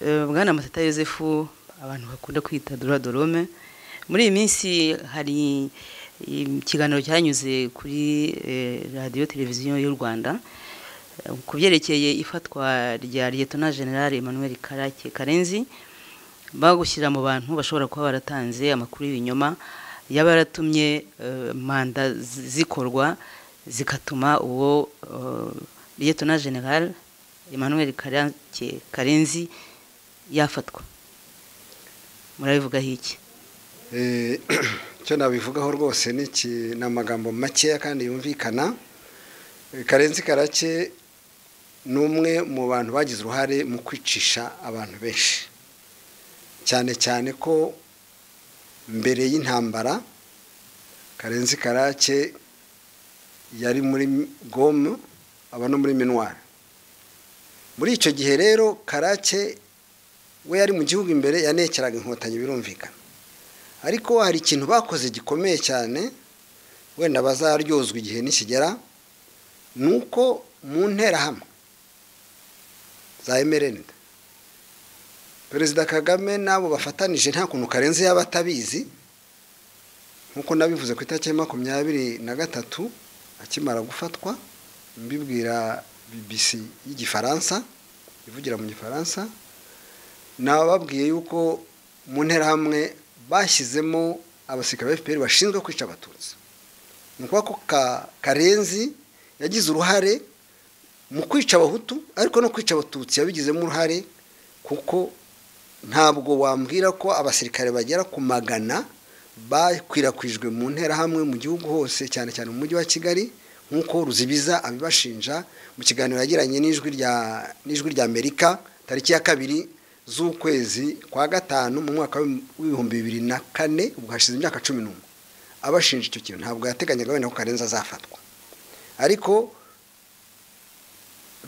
bwana matata Joseph abantu bakunda kwita dora dorome muri iyi minsi hari ikiganiro cyanyuze kuri radiyo televiziyo y'u rwanda ku byerekeye ifatwa rya liyetona generale emmanuel karake karenzi bagushyira mu bantu bashobora kuba baratanze amakuru y'ibinyoma yaba yaratumye manda zikorwa zigatuma uwo liyetona generale emmanuel karake karenzi yafatwa murabivugaho iki icyo nabivugaho rwose ni amagambo makeya kandi yumvikana karenzi karake ni umwe mu bantu bagize uruhare mu kwicisha abantu benshi cyane cyane ko mbere y'intambara karenzi karake yari muri gomu aba no muri minwari muri icyo gihe rero karake we yari mu gihugu imbere yanekeraga inkotanyi birumvikana ariko hari ikintu bakoze gikomeye cyane wenda bazaryozwa igihe nikigera ni uko mu nterahamwe za emerenda perezida kagame n'abo bafatanije nta kuntu karenze yaba atabizi nk'uko nabivuze ku itariki ya makumyabiri na gatatu akimara gufatwa mbibwira BBC y'igifaransa ivugira mu gifaransa nababwiye yuko mu nterahamwe bashyizemo abasirikare ba fpr bashinzwe kwica abatutsi ni ukuvuga ko karenzi yagize uruhare mu kwica abahutu ariko no kwica abatutsi yabigizemo uruhare kuko ntabwo wambwira ko abasirikare bagera ku magana bakwirakwijwe mu nterahamwe mu gihugu hose cyane cyane mu mujyi wa kigali nk'uko ruzibiza abibashinja mu kiganiro yagiranye n'ijwi rya amerika tariki ya kabiri z'ukwezi kwa gatanu mu mwaka w'ibihumbi bibiri na kane ubwo hashize imyaka cumi n'umwe abashinja icyo kintu ntabwo yateganyaga wenda ko karenzi azafatwa ariko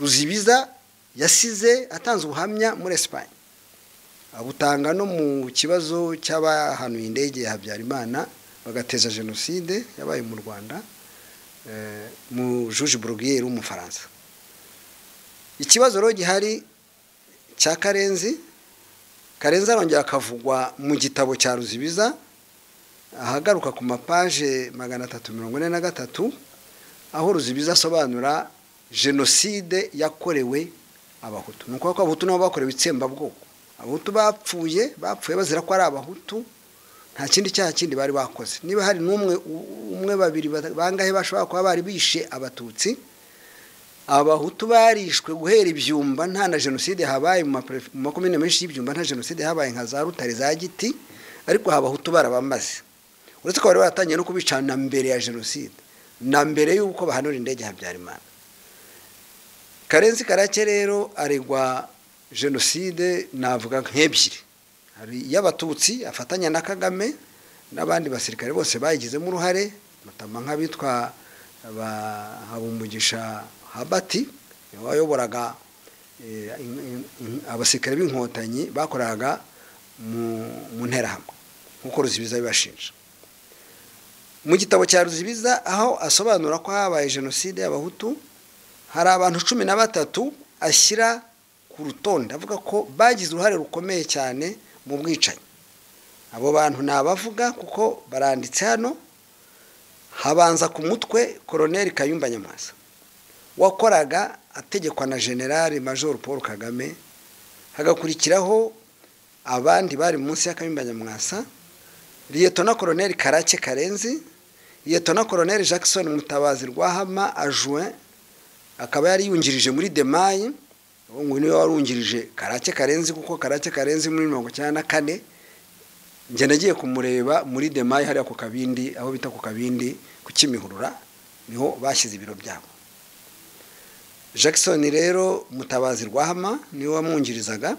ruzibiza yasize atanze ubuhamya muri esipanye abutanga no mu kibazo cy'abahanuye indege ya habyarimana bagateza jenoside yabaye mu rwanda mu juge burugiyeri w'umufaransa ikibazo rero gihari cya karenzi karenzi arongera akavugwa mu gitabo cya ruzibiza ahagaruka ku mapaje magana atatu mirongo ine na gatatu aho ruzibiza asobanura jenoside yakorewe abahutu ni ukuvuga ko abahutu nabo bakorewe itsembabwoko abahutu bapfuye bapfuye bazira ko ari abahutu nta kindi cyaha kindi bari bakoze niba hari n'umwe umwe babiri bangahe bashobora kuba bari bishe abatutsi abahutu barishwe guhera ibyumba nta na jenoside habaye mu makomine menshi y'ibyumba nta jenoside habaye nka za rutare za giti ariko abahutu barabamaze uretse ko bari baratangiye no kubica na mbere ya jenoside na mbere y'uko bahanura indege habyarimana karenzi karake rero aregwa jenoside navuga nk'ebyiri hari iy'abatutsi afatanya na kagame n'abandi basirikare bose bayigizemo uruhare batama nk'abitwa habumugisha habati wayoboraga abasirikare b'inkotanyi bakoraga mu nterahamwe nk'uko ruzibiza bibashinja mu gitabo cya ruzibiza aho asobanura ko habaye jenoside y'abahutu hari abantu cumi na batatu ashyira ku rutonde avuga ko bagize uruhare rukomeye cyane mu bwicanyi abo bantu nabavuga kuko baranditse hano habanza ku mutwe koroneri kayumba nyamwasa wakoraga ategekwa na generale major paul kagame hagakurikiraho abandi bari munsi y'akabimba nyamwasa liyetona koroneri karake karenzi liyetona koroneri jackson mutabazi rwahama ajuwe akaba yari yungirije muri demayi uwo nguyu niwe wari wungirije karake karenzi kuko karake karenzi muri mirongo icyenda na kane njye nagiye kumureba muri demayi hariya ku kabindi aho bita ku kabindi ku kimihurura niho bashyize ibiro byabo jackson rero mutabazi rwahama niwe wamwungirizaga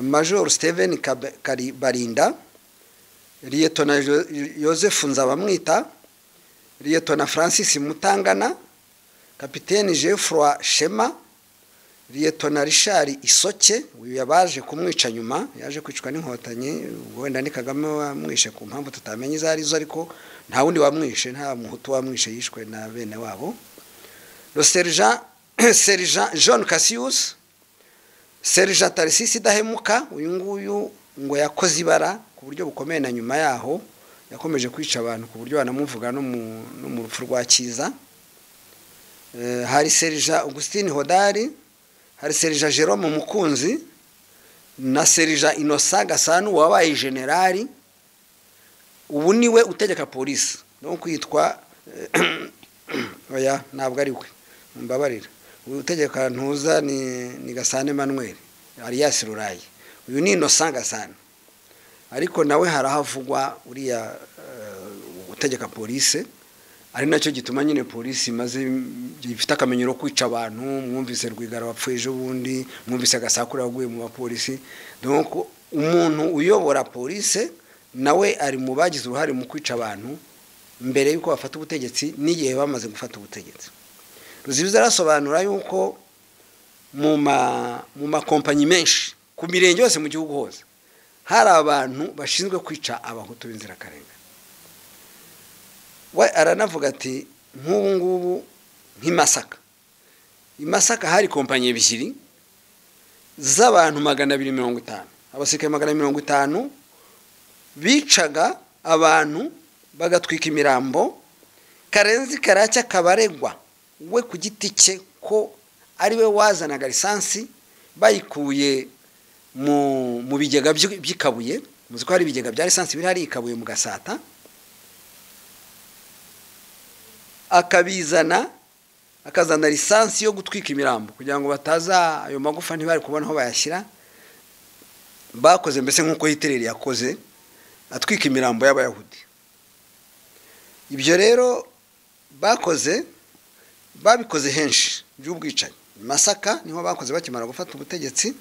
major steven barinda liyetona joseph nzabamwita liyetona francis mutangana kapitene jeffroy shema liyetona rishari isoke uyu yabaje kumwica nyuma yaje kwicwa n'inkotanyi wenda ni kagame wamwishe ku mpamvu tutamenye izo arizo ariko nta wundi wamwishe nta muhutu wamwishe yishwe na bene wabo serija serija john cassius serija tarisisi idahemuka uyu nguyu ngo yakoze ibara ku buryo bukomeye na nyuma yaho yakomeje kwica abantu ku buryo banamuvuga no mu rupfu rwa kiza hari serija augustin hodari hari serija jerome mukunzi na serija inosa gasanu wabaye generali ubu niwe utegeka polisi no kwitwa oya ntabwo ari we mbabarira utegeka ntuza ni gasane manweri ariyasi rurayi uyu ni inosa gasane ariko nawe harahavugwa uriya utegeka polisi ari nacyo gituma nyine polisi imaze ifite akamenyero ko kwica abantu mwumvise rwigara wapfuye ejo bundi mwumvise agasakura waguye mu bapolisi umuntu uyobora polisi nawe ari mu bagize uruhare mu kwica abantu mbere y'uko bafata ubutegetsi n'igihe bamaze gufata ubutegetsi ruzibiza arasobanura yuko mu makompanyi menshi ku mirenge yose mu gihugu hose hari abantu bashinzwe kwica abahutu b'inzirakarengane we aranavuga ati nk'ubu ngubu nk'imasaka imasaka hari kompanyi ebyiri z'abantu magana abiri mirongo itanu abasirikare magana mirongo itanu bicaga abantu bagatwika imirambo karenzi karacya kabaregwa we ku giti cye ko ari we wazanaga lisansi bayikuye mu bigega by'ikabuye muzi ko hari ibigega bya lisansi biri hari ikabuye mu gasata akabizana akazana lisansi yo gutwika imirambo kugira ngo bataza ayo magufa ntibari kubona aho bayashyira bakoze mbese nk'uko hitereri yakoze atwika imirambo y'abayahudi ibyo rero bakoze babikoze henshi by'ubwicanyi masaka niho bakoze bakimara gufata ubutegetsi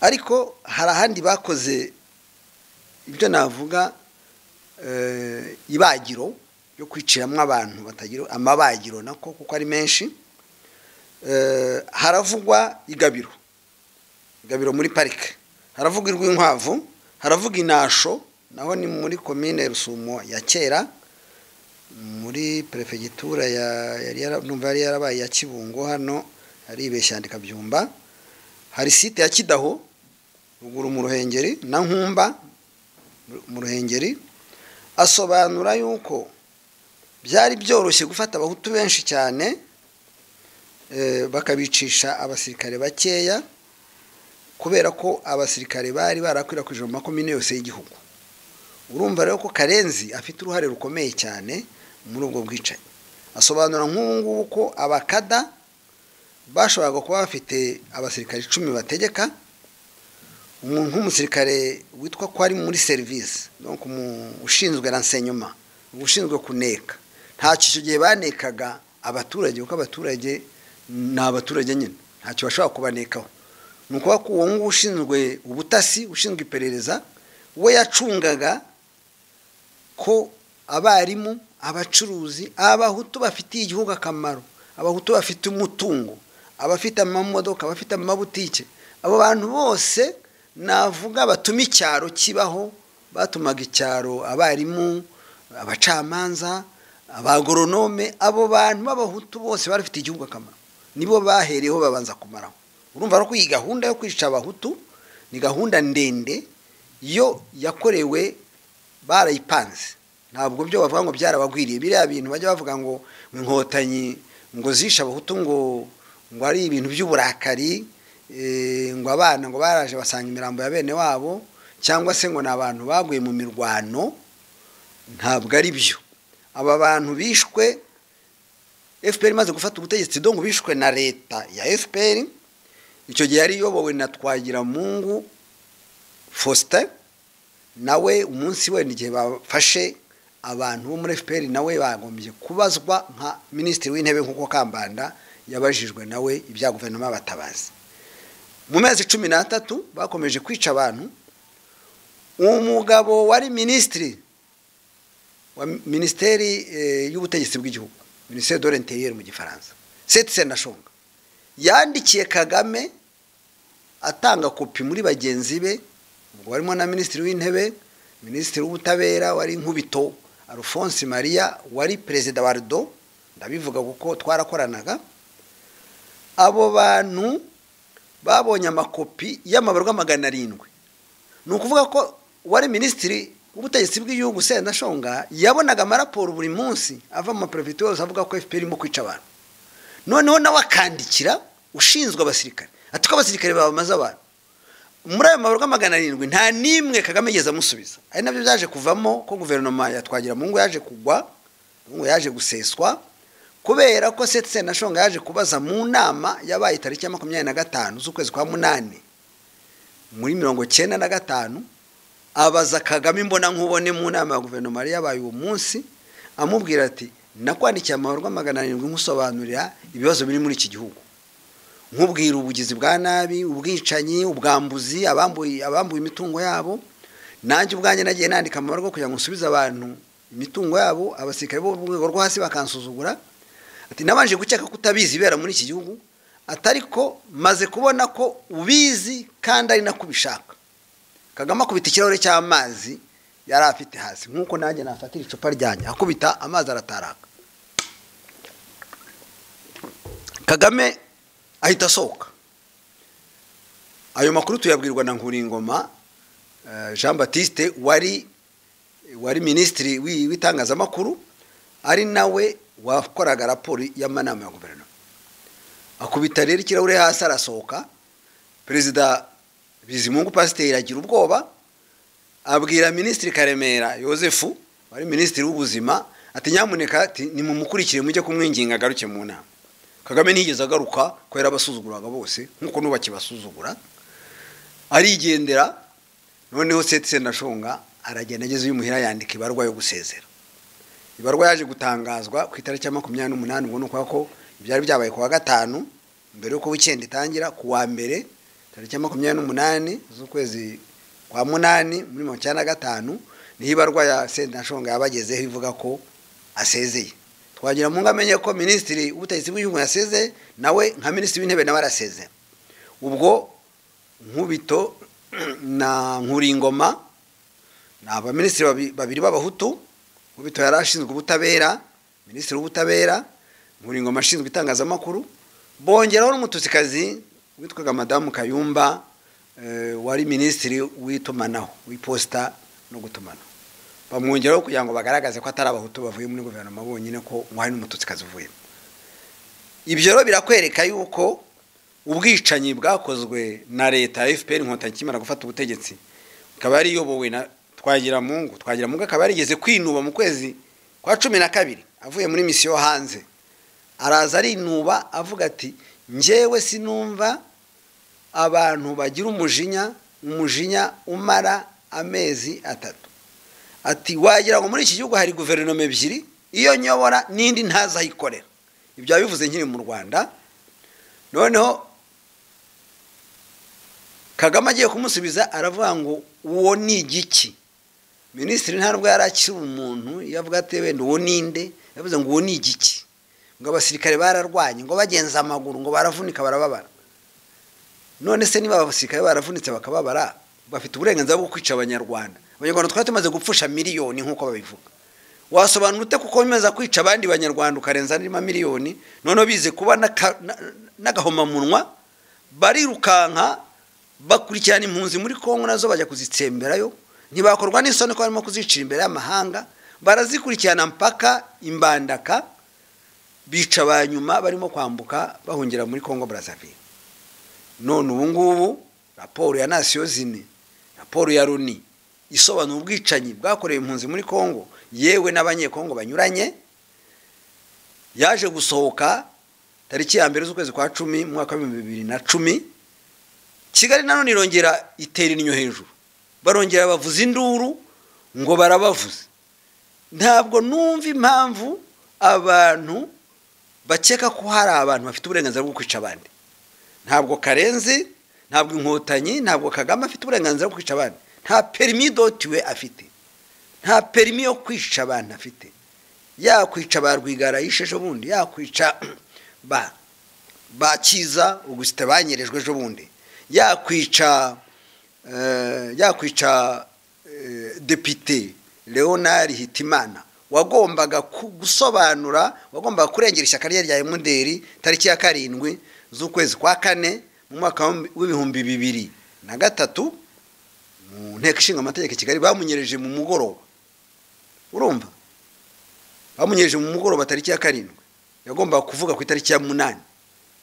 ariko hari ahandi bakoze ibyo navuga ibagiro yo kwiciramo abantu batagira amabagiro nako kuko ari menshi haravugwa igabiro igabiro muri parike haravugwa irw'inkwavu haravuga inasho naho ni muri komine rusumo ya kera muri perefegitura yari yarabaye ya kibungo hano aribeshya yandika byumba hari site ya kidaho ruguru mu ruhengeri na nkumba mu ruhengeri asobanura yuko byari byoroshye gufata abahutu benshi cyane bakabicisha abasirikare bakeya kubera ko abasirikare bari barakwirakwije mu makomine yose y'igihugu urumva rero ko karenzi afite uruhare rukomeye cyane muri ubwo bwicanyi asobanura nk'ubu ngubu ko abakada bashoboraga kuba bafite abasirikare icumi bategeka umuntu nk'umusirikare witwa ko ari muri serivisi ushinzwe ransenyoma ushinzwe kuneka ntacyo icyo gihe banekaga abaturage kuko abaturage ni abaturage nyine ntacyo bashobora kubanekaho ni ukuvuga ko uwo nguwo ushinzwe ubutasi ushinzwe iperereza we yacungaga ko abarimu abacuruzi abahutu bafitiye igihugu akamaro abahutu bafite umutungo abafite amamodoka abafite amabutike abo bantu bose navuga batuma icyaro kibaho batumaga icyaro abarimu abacamanza abagoronome abo bantu b'abahutu bose barafite igihugu akamaro nibo bahereyeho babanza kumaraho urumva ko iyi gahunda yo kwica abahutu ni gahunda ndende yo yakorewe barayipanze ntabwo byo bavuga ngo byarabagwiriye biriya bintu bajya bavuga ngo inkotanyi ngo zishe abahutu ngo ngo ari ibintu by'uburakari ngo abana ngo baraje basanga imirambo ya bene wabo cyangwa se ngo ni abantu baguye mu mirwano ntabwo ari byo aba bantu bishwe fpr imaze gufata ubutegetsi dongo bishwe na leta ya fpr icyo gihe yari iyobowe na twagiramungu faustin nawe umunsi wenda igihe bafashe abantu bo muri fpr nawe bagombye kubazwa nka minisitiri w'intebe nk'uko kambanda yabajijwe nawe ibya guverinoma batabazi mu mezi cumi n'atatu bakomeje kwica abantu umugabo wari minisitiri minisiteri y'ubutegetsi bw'igihugu minisiteri de l'intérieur mu gifaransa seti senashonga yandikiye kagame atanga kopi muri bagenzi be ubwo barimo na minisitiri w'intebe minisitiri w'ubutabera wari nkubito alphonse maria wari perezida wa rido ndabivuga kuko twarakoranaga abo bantu babonye amakopi y'amabarwa magana arindwi ni ukuvuga ko wari minisitiri w'ubutegetsi bw'igihugu Shonga yabonaga amaraporo buri munsi ava mu maperefite yose avuga ko fpr irimo kwica abantu noneho nawe akandikira ushinzwe abasirikare ati ko abasirikare babamaze abantu muri ayo mabarwa magana arindwi nta n'imwe kagame yigeze amusubiza ari nabyo byaje kuvamo ko guverinoma ya twagiramungu yaje kugwa ngo yaje guseswa kubera ko seti Shonga yaje kubaza mu nama yabaye tariki ya makumyabiri na gatanu z'ukwezi kwa munani muri mirongo cyenda na gatanu abaza kagame imbona nkubone mu nama ya guverinoma yari yabaye uwo munsi amubwira ati nakwandikiye amabarwa magana arindwi nkusobanurira ibibazo biri muri iki gihugu nkubwira ubugizi bwa nabi ubwicanyi ubwambuzi abambuye abambuye imitungo yabo nanjye ubwanjye nagiye nandika amabarwa kugira ngo nsubize abantu imitungo yabo abasirikare bo mu rwego rwo hasi bakansuzugura ati nabanje gukeka ko utabizi ibera muri iki gihugu atari ko maze kubona ko ubizi kandi ari nako ubishaka kagame akubita ikirahure cy'amazi yari afite hasi nk'uko nanjye nafatira icupa ryanjye akubita amazi arataraka kagame ahita asohoka ayo makuru tuyabwirwa na nkuringoma jean batiste wari wari minisitiri w'itangazamakuru ari nawe wakoraga raporo y'amanama ya guverinoma akubita rero ikirahure hasi arasohoka perezida bizimungu pasiteri agira ubwoba abwira minisitiri karemera yosefu wari minisitiri w'ubuzima ati nyamuneka ati nimumukurikire mujye kumwinginga agaruke mu nama kagame ntiyigeze agaruka ko yari abasuzuguraga bose nk'uko n'ubakibasuzugura arigendera noneho seti Shonga aragenda ageze imuhira yandika ibarwa yo gusezera ibarwa yaje gutangazwa ku itariki ya makumyabiri n'umunani ubwo ni ukuvuga ko ibyari byabaye ku wa gatanu mbere y'uko wikendi itangira ku wa mbere tariki ya makumyabiri n'umunani z'ukwezi kwa munani muri mirongo icyenda na gatanu niho ibarwa ya Shonga yabagezeho ivuga ko asezeye twagira ngo amenye ko minisitiri w'ubutegetsi bw'igihugu yaseze nawe nka minisitiri w'intebe nawe araseze ubwo nkubito na nkuringoma ni abaminisitiri babiri b'abahutu nkubito yari ashinzwe ubutabera minisitiri w'ubutabera nkuringoma ashinzwe itangazamakuru bongeraho n'umutusikazi witwaga madamu kayumba wari minisitiri w'itumanaho w'iposita no gutumanaho bamwongeraho kugira ngo bagaragaze ko atari abahutu bavuye muri guverinoma bonyine ko umwari n'umututsikazi uvuyemo ibyo rero birakwereka yuko ubwicanyi bwakozwe na leta fpr inkotanyi ikimara gufata ubutegetsi ikaba yariyobowe na twagiramungu twagiramungu akaba yarigeze kwinuba mu kwezi kwa cumi na kabiri avuye muri misiyo hanze araza arinuba avuga ati njyewe sinumva abantu bagira umujinya umujinya umara amezi atatu ati wagira ngo muri iki gihugu hari guverinoma ebyiri iyo nyobora n'indi ntazi aho ikorera ibyo bivuze nkiri mu rwanda noneho kagame agiye kumusubiza aravuga ngo uwo ni igiki minisitiri ntabwo yari akiri umuntu yavuga ati wenda uwo ninde yavuze ngo uwo ni igiki ngo abasirikare bararwanye ngo bagenza amaguru ngo baravunika barababara none se niba abasirikare baravunitse bakababara bafite uburenganzira bwo kwica abanyarwanda abanyarwanda twari tumaze gupfusha miliyoni nk'uko babivuga wasobanura ute kuko bimeze kwica abandi banyarwanda ukarenza n'irima miliyoni noneho bize kuba n'agahomamunwa barirukanka bakurikirana impunzi muri kongo nazo bajya kuzitsemberayo ntibakorwa n'isoni ko barimo kuzicira imbere y'amahanga barazikurikirana mpaka imbandaka bica ba nyuma barimo kwambuka bahungira muri kongo brazzaville none ubu ngubu raporo ya nasiyo zine raporo ya runi isobanura ubwicanyi bwakorewe impunzi muri kongo yewe n'abanyekongo banyuranye yaje gusohoka tariki ya mbere z'ukwezi kwa cumi mu mwaka w'ibihumbi bibiri na cumi kigali nanone irongera itera inyo hejuru barongera bavuza induru ngo barabavuze ntabwo numva impamvu abantu bakeka ko hari abantu bafite uburenganzira bwo kwica abandi ntabwo karenzi ntabwo inkotanyi ntabwo kagame afite uburenganzira bwo kwica abandi nta perimi dotiwe afite nta perimi yo kwica abantu afite yakwica ba rwigara yishe ejo bundi yakwica ba bakiza ugusita banyerejwe ejo bundi yakwica yakwica depite leonard hitimana wagombaga gusobanura wagombaga kurengera ishyaka rye rya emuderi tariki ya karindwi z'ukwezi kwa kane mu mwaka w'ibihumbi bibiri na gatatu mu nteko ishinga amategeko i kigali bamunyereje mu mugoroba urumva bamunyereje mu mugoroba tariki ya karindwi yagombaga kuvuga ku itariki ya munani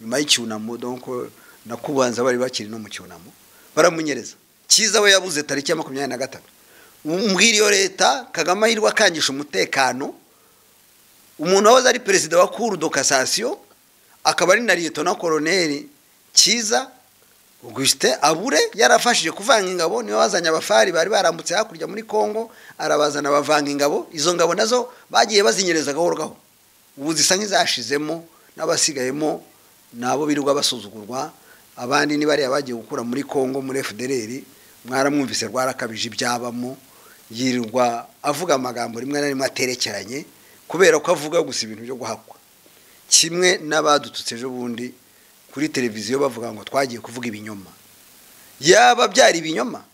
nyuma y'icyunamo donko na kubanza bari bakiri no mu cyunamo baramunyereza cyiza we yabuze tariki ya makumyabiri na gatatu iyo leta kagame ahirwa akangisha umutekano umuntu wahoze ari perezida wa kuru do kasasiyo akaba ari na leta na koroneri cyiza augustin abure yarafashije kuvanga ingabo niwe wazanye abafari bari barambutse hakurya muri congo arabazana bavanga ingabo izo ngabo nazo bagiye bazinyereza gahoro gahoro ubu zisa nk'izashizemo n'abasigayemo nabo birirwa basuzugurwa abandi ni bariya bagiye gukura muri congo muri fdr mwaramwumvise rwarakabije ibyabamo yirirwa avuga amagambo rimwe na rimwe aterekeranye kubera ko avuga gusa ibintu byo guhakwa kimwe n'abadututse ejo bundi kuri televiziyo bavuga ngo twagiye kuvuga ibinyoma yaba byari ibinyoma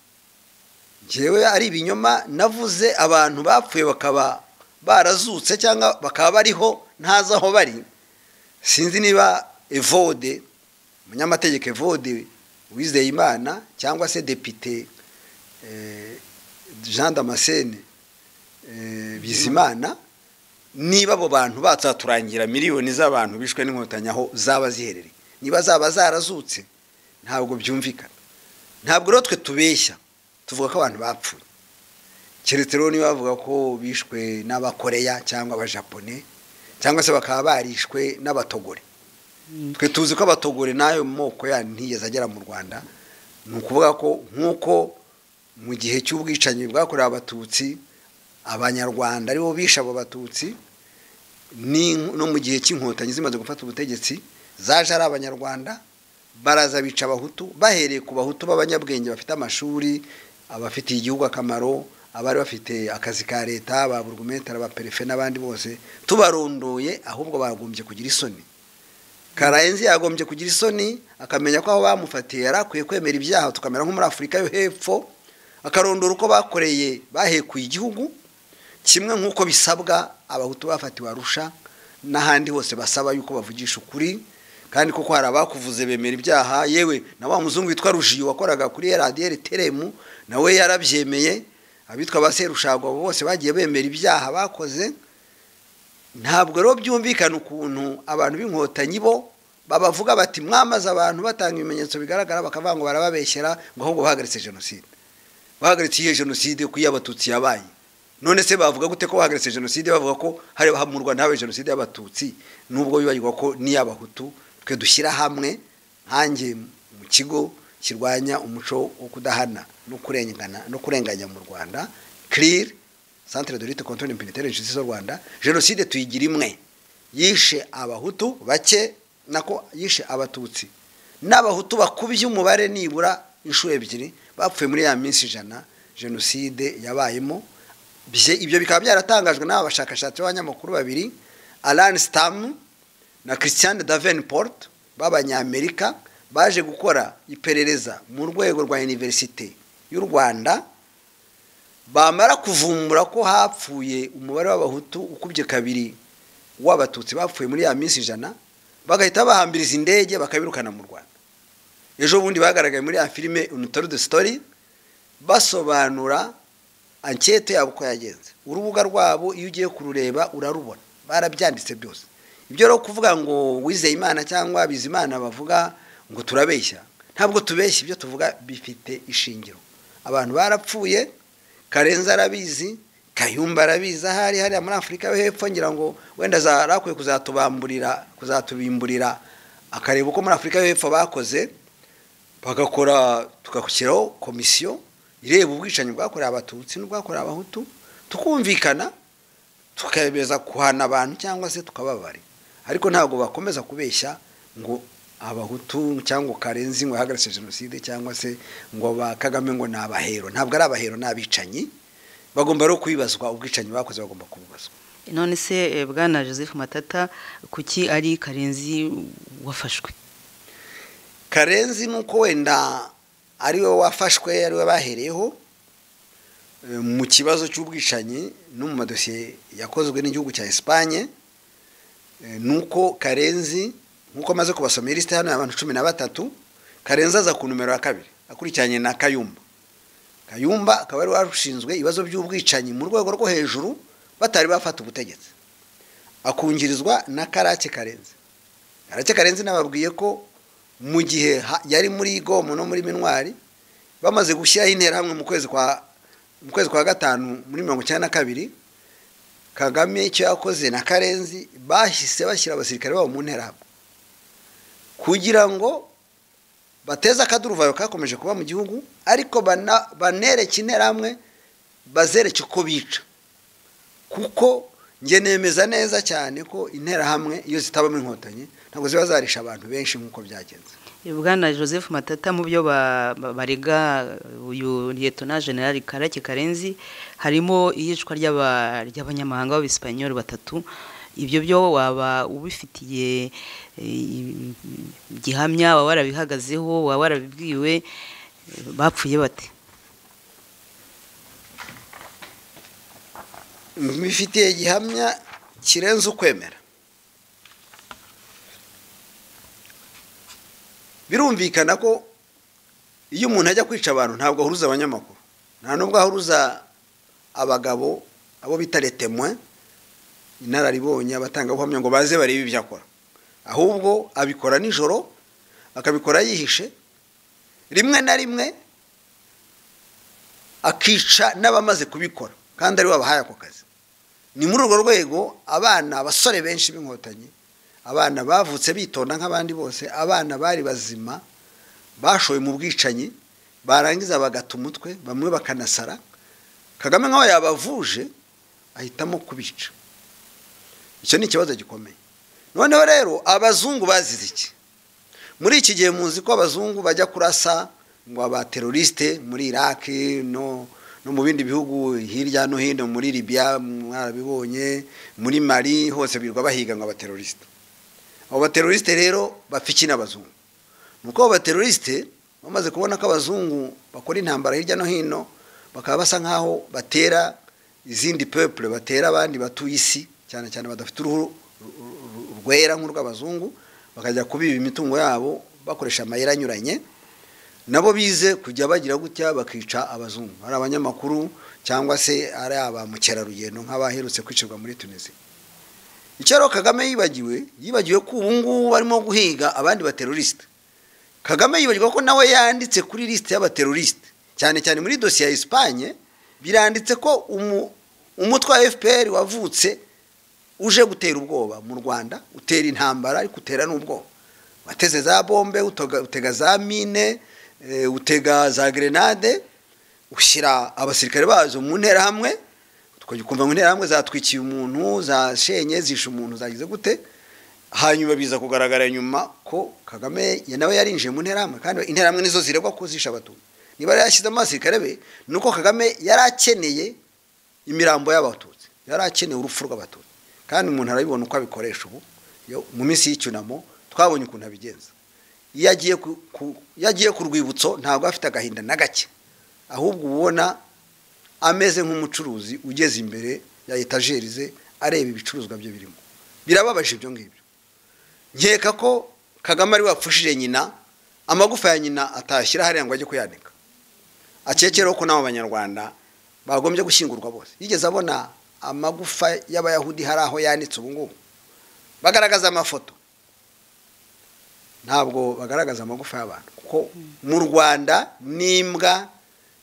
ngewe ari ibinyoma navuze abantu bapfuye bakaba barazutse cyangwa bakaba bariho ntazi aho bari sinzi niba evode umunyamategeko evode wizeye imana cyangwa se depite jean damascene bizimana niba abo bantu batsaturangira miliyoni z'abantu bishwe n'inkotanyi aho zaba ziherereye niba zaba zarazutse ntabwo byumvikana ntabwo rero twe tubeshya tuvuga ko abantu bapfuye keretse rero niba bavuga ko bishwe n'abakoreya cyangwa abajapone cyangwa se bakaba barishwe n'abatogore twe tuzi ko abatogore n'ayo moko ya ntiyigeze agera mu rwanda ni ukuvuga ko nk'uko mu gihe cy'ubwicanyi bwakorewe abatutsi abanyarwanda aribo bishe abo batutsi no mu gihe cy'inkotanyi zimaze gufata ubutegetsi zaje ari abanyarwanda baraza bica abahutu bahereye ku bahutu b'abanyabwenge bafite amashuri abafitiye igihugu akamaro abari bafite akazi ka leta ba burugumetero ba perefe n'abandi bose tubarondoye ahubwo bagombye kugira isoni karayenzi yagombye kugira isoni akamenya ko aho bamufatiye yari akwiye kwemera ibyaha tukamera nko muri afurika yo hepfo akarondora uko bakoreye bahekuye igihugu kimwe nk'uko bisabwa abahutu bafatiwe arusha n'ahandi hose basaba yuko bavugisha ukuri kandi kuko hari abakuvuze bemera ibyaha yewe na wa muzungu witwa rujiyo wakoraga kuri radiyeri teremu nawe yarabyemeye abitwa ba serushagwa bose bagiye bemera ibyaha bakoze ntabwo rero byumvikana ukuntu abantu b'inkotanyi bo babavuga bati mwamaze abantu batanga ibimenyetso bigaragara bakavuga ngo barababeshyera ngo ahubwo bahagaritse jenoside bahagaritse iyo jenoside ku iyo abatutsi yabaye none se bavuga gute ko bahagaritse jenoside bavuga ko hari mu rwanda habaye jenoside y'abatutsi nubwo bibagirwa ko n'iy'abahutu twe dushyira hamwe hange mu kigo kirwanya umuco wo kudahana no kurengana no kurenganya mu rwanda kiriri santire de lite kontoni impiniteri inshuti z'u rwanda jenoside tuyigira imwe yishe abahutu bake nako yishe abatutsi n'abahutu bakubye umubare nibura inshuro ebyiri bapfuye muri ya minsi ijana jenoside yabayemo ibyo bikaba byaratangajwe n'aba bashakashatsi b'abanyamakuru babiri alani sitamu na christian davenport b'abanyamerika baje gukora iperereza mu rwego rwa univerisite y'u rwanda bamara kuvumbura ko hapfuye umubare w'abahutu ukubye kabiri w'abatutsi bapfuye muri ya minsi ijana bagahita bahambiriza indege bakabirukana mu rwanda ejo bundi bagaragaye muri ya filime unitari de sitori basobanura ankete yabo uko yagenze urubuga rwabo iyo ugiye kurureba urarubona barabyanditse byose ibyo rero kuvuga ngo wizeye imana cyangwa bizimana bavuga ngo turabeshya ntabwo tubeshya ibyo tuvuga bifite ishingiro abantu barapfuye karenza arabizi kayumba arabizi ahari hariya muri afurika yo hepfo ngira ngo wenda zarakwiye kuzatubamburira kuzatubimburira akareba uko muri afurika yo hepfo bakoze bagakora tugakukiraho komisiyo ireba ubwicanyi bwakorewe abatutsi n'ubwakorewe abahutu tukumvikana tukemeza guhana abantu cyangwa se tukababare ariko ntabwo bakomeza kubeshya ngo abahutu cyangwa karenzi ngo ahagaritse jenoside cyangwa se ngo ba kagame ngo ni abahero ntabwo ari abahero ni abicanyi bagomba rero kubibazwa ubwicanyi bakoze bagomba kubibazwa none se bwana joseph matata kuki ari karenzi wafashwe karenzi nuko wenda ariwe wafashwe ariwe bahereyeho mu kibazo cy'ubwicanyi no mu madosiye yakozwe n'igihugu cya esipanye ni uko karenzi nk'uko amaze kubasomera lisite hano y'abantu cumi na batatu karenzi aza ku numero ya kabiri akurikiranye na kayumba kayumba akaba ari warushinzwe ibibazo by'ubwicanyi mu rwego rwo hejuru batari bafata ubutegetsi akungirizwa na karake karenzi karake karenzi nababwiye ko mu gihe ha- yari muri gomo no muri minwari bamaze gushyiraho interahamwe mu kwezi kwa mu kwezi kwa gatanu muri mirongo icyenda na kabiri kagame icyo yakoze na karenzi bahise bashyira abasirikare babo mu nterahamwe kugira ngo bateze akaduruvayo kakomeje kuba mu gihugu ariko bana- banereke interahamwe bazereke uko bica kuko njye nemeza neza cyane ko interahamwe iyo zitabamo inkotanyi ntabwo ziba zarisha abantu benshi nk'uko byagenze bwana joseph matata mu byo ba- ba- barega uyu liyetona generali karake karenzi harimo iyicwa ry'aba- ry'abanyamahanga b'abisipanyoli batatu ibyo byo waba ubifitiye eh, gihamya waba warabihagazeho waba warabibwiwe bapfuye bate mbifitiye gihamya kirenze ukwemera birumvikana ko iyo umuntu ajya kwica abantu ntabwo ahuruza abanyamakuru nta nubwo ahuruza abagabo abo bita retemwe inararibonye abatangabuhamya ngo baze barebe ibyo akora ahubwo abikora nijoro akabikora yihishe rimwe na rimwe akica n'abamaze kubikora kandi aribo babahaye ako kazi ni muri urwo rwego abana abasore benshi b'inkotanyi abana bavutse bitonda nk'abandi bose abana bari bazima bashoye mu bwicanyi barangiza bagata umutwe bamwe bakanasara kagame nk'aho yabavuje ahitamo kubica icyo ni ikibazo gikomeye noneho rero abazungu bazize iki muri iki gihe muzi ko abazungu bajya kurasa ngo abaterorisite muri iraq no no mu bindi bihugu hirya no hino muri libya mwarabibonye muri mali hose birwa bahiga ngo abaterorisite abo baterorisite rero bapfa iki n'abazungu ni uko abo baterorisite bamaze kubona ko abazungu bakora intambara hirya no hino bakaba basa nk'aho batera izindi peuple batera abandi batuye isi cyane cyane badafite uruhu ru- ru- rwera nk'urw'abazungu bakajya kubiba imitungo yabo bakoresha amayeri anyuranye nabo bize kujya bagira gutya bakica abazungu ari abanyamakuru cyangwa se ari aba mukerarugendo nk'abaherutse kwicirwa muri tunisiya icyo rero kagame yibagiwe yibagiwe ko ubu ngubu barimo guhiga abandi baterorisite kagame yibagirwa ko nawe yanditse kuri lisite y'abaterorisite cyane cyane muri dosiye ya esipanye biranditse ko umu- umutwe wa fpr wavutse uje gutera ubwoba mu rwanda utera intambara ariko utera n'ubwoba wateze za bombe utoga- utega za mine eh, utega za grenade ushyira abasirikare bazo mu nterahamwe tukajya ukumva ngo interahamwe zatwikiye umuntu zashenye zishe umuntu zagize gute hanyuma biza kugaragara nyuma ko kagame ya- nawe yarinjiye mu nterahamwe kandi interahamwe nizo ziregwa ko zishe abatutsi niba yari yarashyizemo abasirikare be ni uko kagame yari akeneye imirambo y'abatutsi yari akeneye urupfu rw'abatutsi kandi umuntu arabibona uko abikoresha ubu yo- mu minsi y'icyunamo twabonye ukuntu abigenza iyo agiye ku- ku- iyo agiye ku rwibutso ntabwo afite agahinda na gake ahubwo uba ubona ameze nk'umucuruzi ugeze imbere ya etajeri ze areba ibicuruzwa bye birimo birababaje ibyo ngibyo nkeka ko kagame ari wapfushije nyina amagufa ya nyina atashyira hariya ngo ajye kuyanika akekereho ko n'abo banyarwanda bagombye gushyingurwa bose yigeze abona amagufa y'abayahudi hari aho yanitse ubu ngubu bagaragaza amafoto ntabwo bagaragaza amagufa y'abantu kuko mu rwanda n'imbwa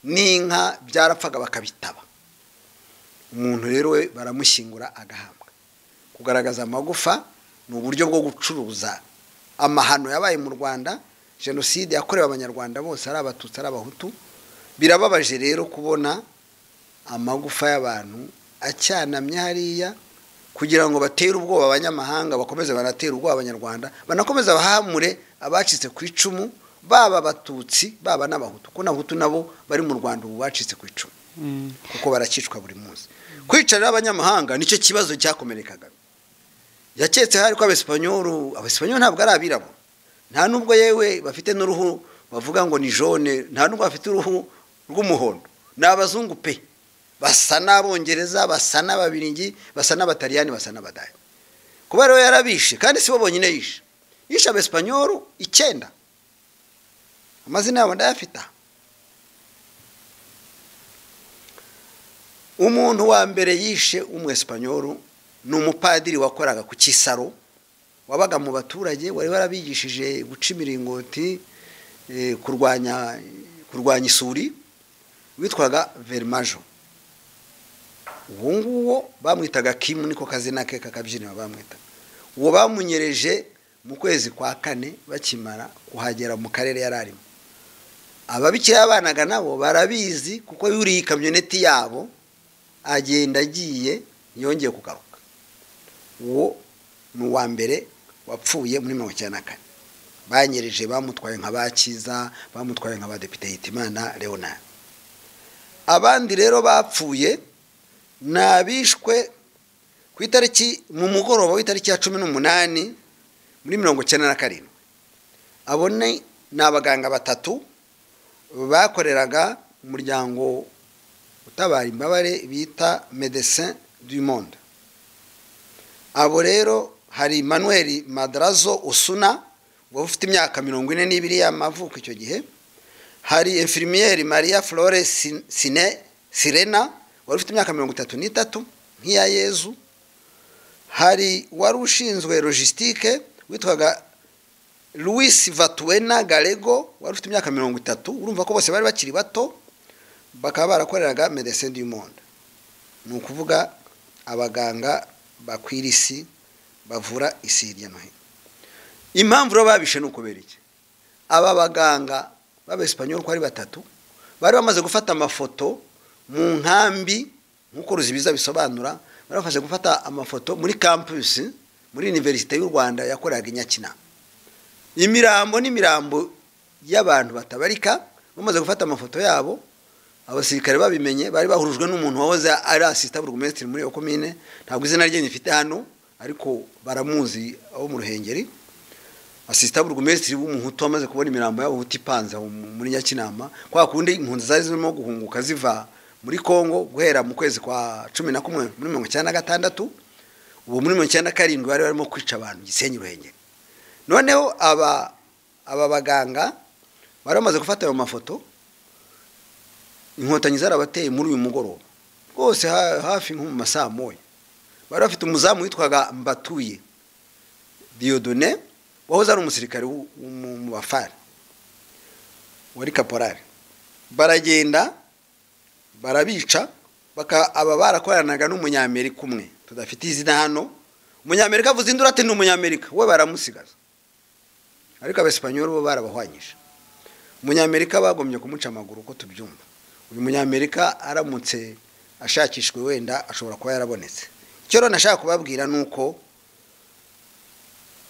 n'inka byarapfaga bakabitaba umuntu rero we baramushyingura agahabwa kugaragaza amagufa ni uburyo bwo gucuruza amahano yabaye mu rwanda jenoside yakorewe abanyarwanda bose ari abatutsi ari abahutu birababaje rero kubona amagufa y'abantu acyanamye hariya kugira ngo batere ubwoba abanyamahanga bakomeze banatere ubwoba abanyarwanda banakomeze bahamure abacitse ku icumu baba abatutsi baba n'abahutu kuko n'abahutu nabo bari mu rwanda ubu bacitse ku icumu Mm. kuko barakicwa buri munsi kwicara abanyamahanga nicyo kibazo cyakomereye kagame yaketse hari ko abesipanyolu abesipanyolu ntabwo ari abirabura nta nubwo yewe bafite n'uruhu bavuga ngo ni jone nta nubwo bafite uruhu rw'umuhondo ni abazungu pe basa n'abongereza basa n'ababiringi basa n'abataliyani basa n'abadaya kuba rero yarabishe kandi si bo bonyine yishe yishe abesipanyolu icyenda amazina yabo ndayafite aha umuntu wa mbere yishe umwesipanyoro ni umupadiri wakoraga ku kisaro wabaga mu baturage wari warabigishije guca imiringoti eh, kurwanya kurwanya isuri witwaga verimajo uwo nguwo bamwitaga kimu niko kazina ke kakabyinira bamwitaga uwo bamunyereje mu kwezi kwa kane bakimara kuhagera mu karere yari arimo ababikira yabanaga nabo barabizi kuko yuriye ikamyoneti yabo agenda agiye yongeye kugaruka uwo ni uwa mbere wapfuye muri mirongo icyenda na kane banyereje bamutwaye nka bakiza bamutwaye nka badepite hitimana leonard abandi rero bapfuye ni abishwe ku itariki mu mugoroba w'itariki ya cumi n'umunani muri mirongo icyenda na karindwi abo ni ni abaganga batatu bakoreraga umuryango utabara imbabare bita medecin du monde abo rero hari manuel madarazo usuna wari ufite imyaka mirongo ine n'ibiri y'amavuko icyo gihe hari infirmiyeri maria flore sine sirena wari ufite imyaka mirongo itatu n'itatu nk'iya yezu hari wari ushinzwe logisitike witwaga louis vatuwena garego wari ufite imyaka mirongo itatu urumva ko bose bari bakiri bato bakaba barakoreraga medecin du monde ni ukuvuga abaganga bakwira isi bavura isi hirya no hino impamvu rero babishe ni ukubera iki aba baganga b'abesipanyoli uko ari batatu bari bamaze gufata amafoto mu nkambi nk'uko ruzibiza bisobanura bari bamaze gufata amafoto muri kampusi muri univerisite y'u rwanda yakoreraga i nyakinama imirambo n'imirambo y'abantu batabarika bamaze gufata amafoto yabo abasirikare babimenye bari bahurujwe n'umuntu wahoze ari asisita burugumesitiri muri iyo komine ntabwo izina rye nyifite hano ariko baramuzi abo mu ruhengeri asisita burugumesitiri w'umuhutu wamaze kubona imirambo y'abahutu ipanze aho muri nyakinama kwa kundi impunzi zari zirimo guhunguka ziva muri kongo guhera mu kwezi kwa cumi na kumwe muri mirongo icyenda na gatandatu ubu muri mirongo icyenda na karindwi bari barimo kwica abantu gisenyi ruhengeri noneho aba aba baganga bari bamaze gufata ayo mafoto inkotanyi zarabateye muri uyu mugoroba rwose hafi nko mu masaha moya bari bafite umuzamu witwaga mbatuye diyodone wahoze ari umusirikare mu bafari wari kaporari baragenda barabica aba barakoranaga n'umunyamerika umwe tudafite izina hano umunyamerika avuze induru ati ni umunyamerika we baramusigaza ariko abasipanyoli bo barabahwanyije umunyamerika bagombye kumuca amaguru uko tubyumva uyu munyamerika aramutse ashakishwe wenda ashobora kuba yarabonetse icyo rero nashaka kubabwira ni uko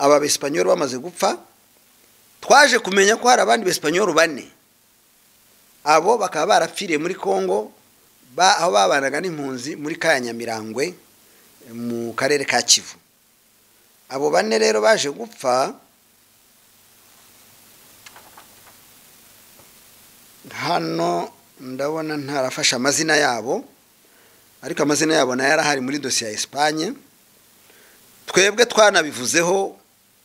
aba besipanyoli bamaze gupfa twaje kumenya ko hari abandi besipanyoli bane abo bakaba barapfiriye muri congo aho babanaga n'impunzi muri ka nyamirangwe mu karere ka kivu abo bane rero baje gupfa hano ndabona ntarafashe amazina yabo ariko amazina yabo nayo arahari muri dosiye ya esipanye twebwe twanabivuzeho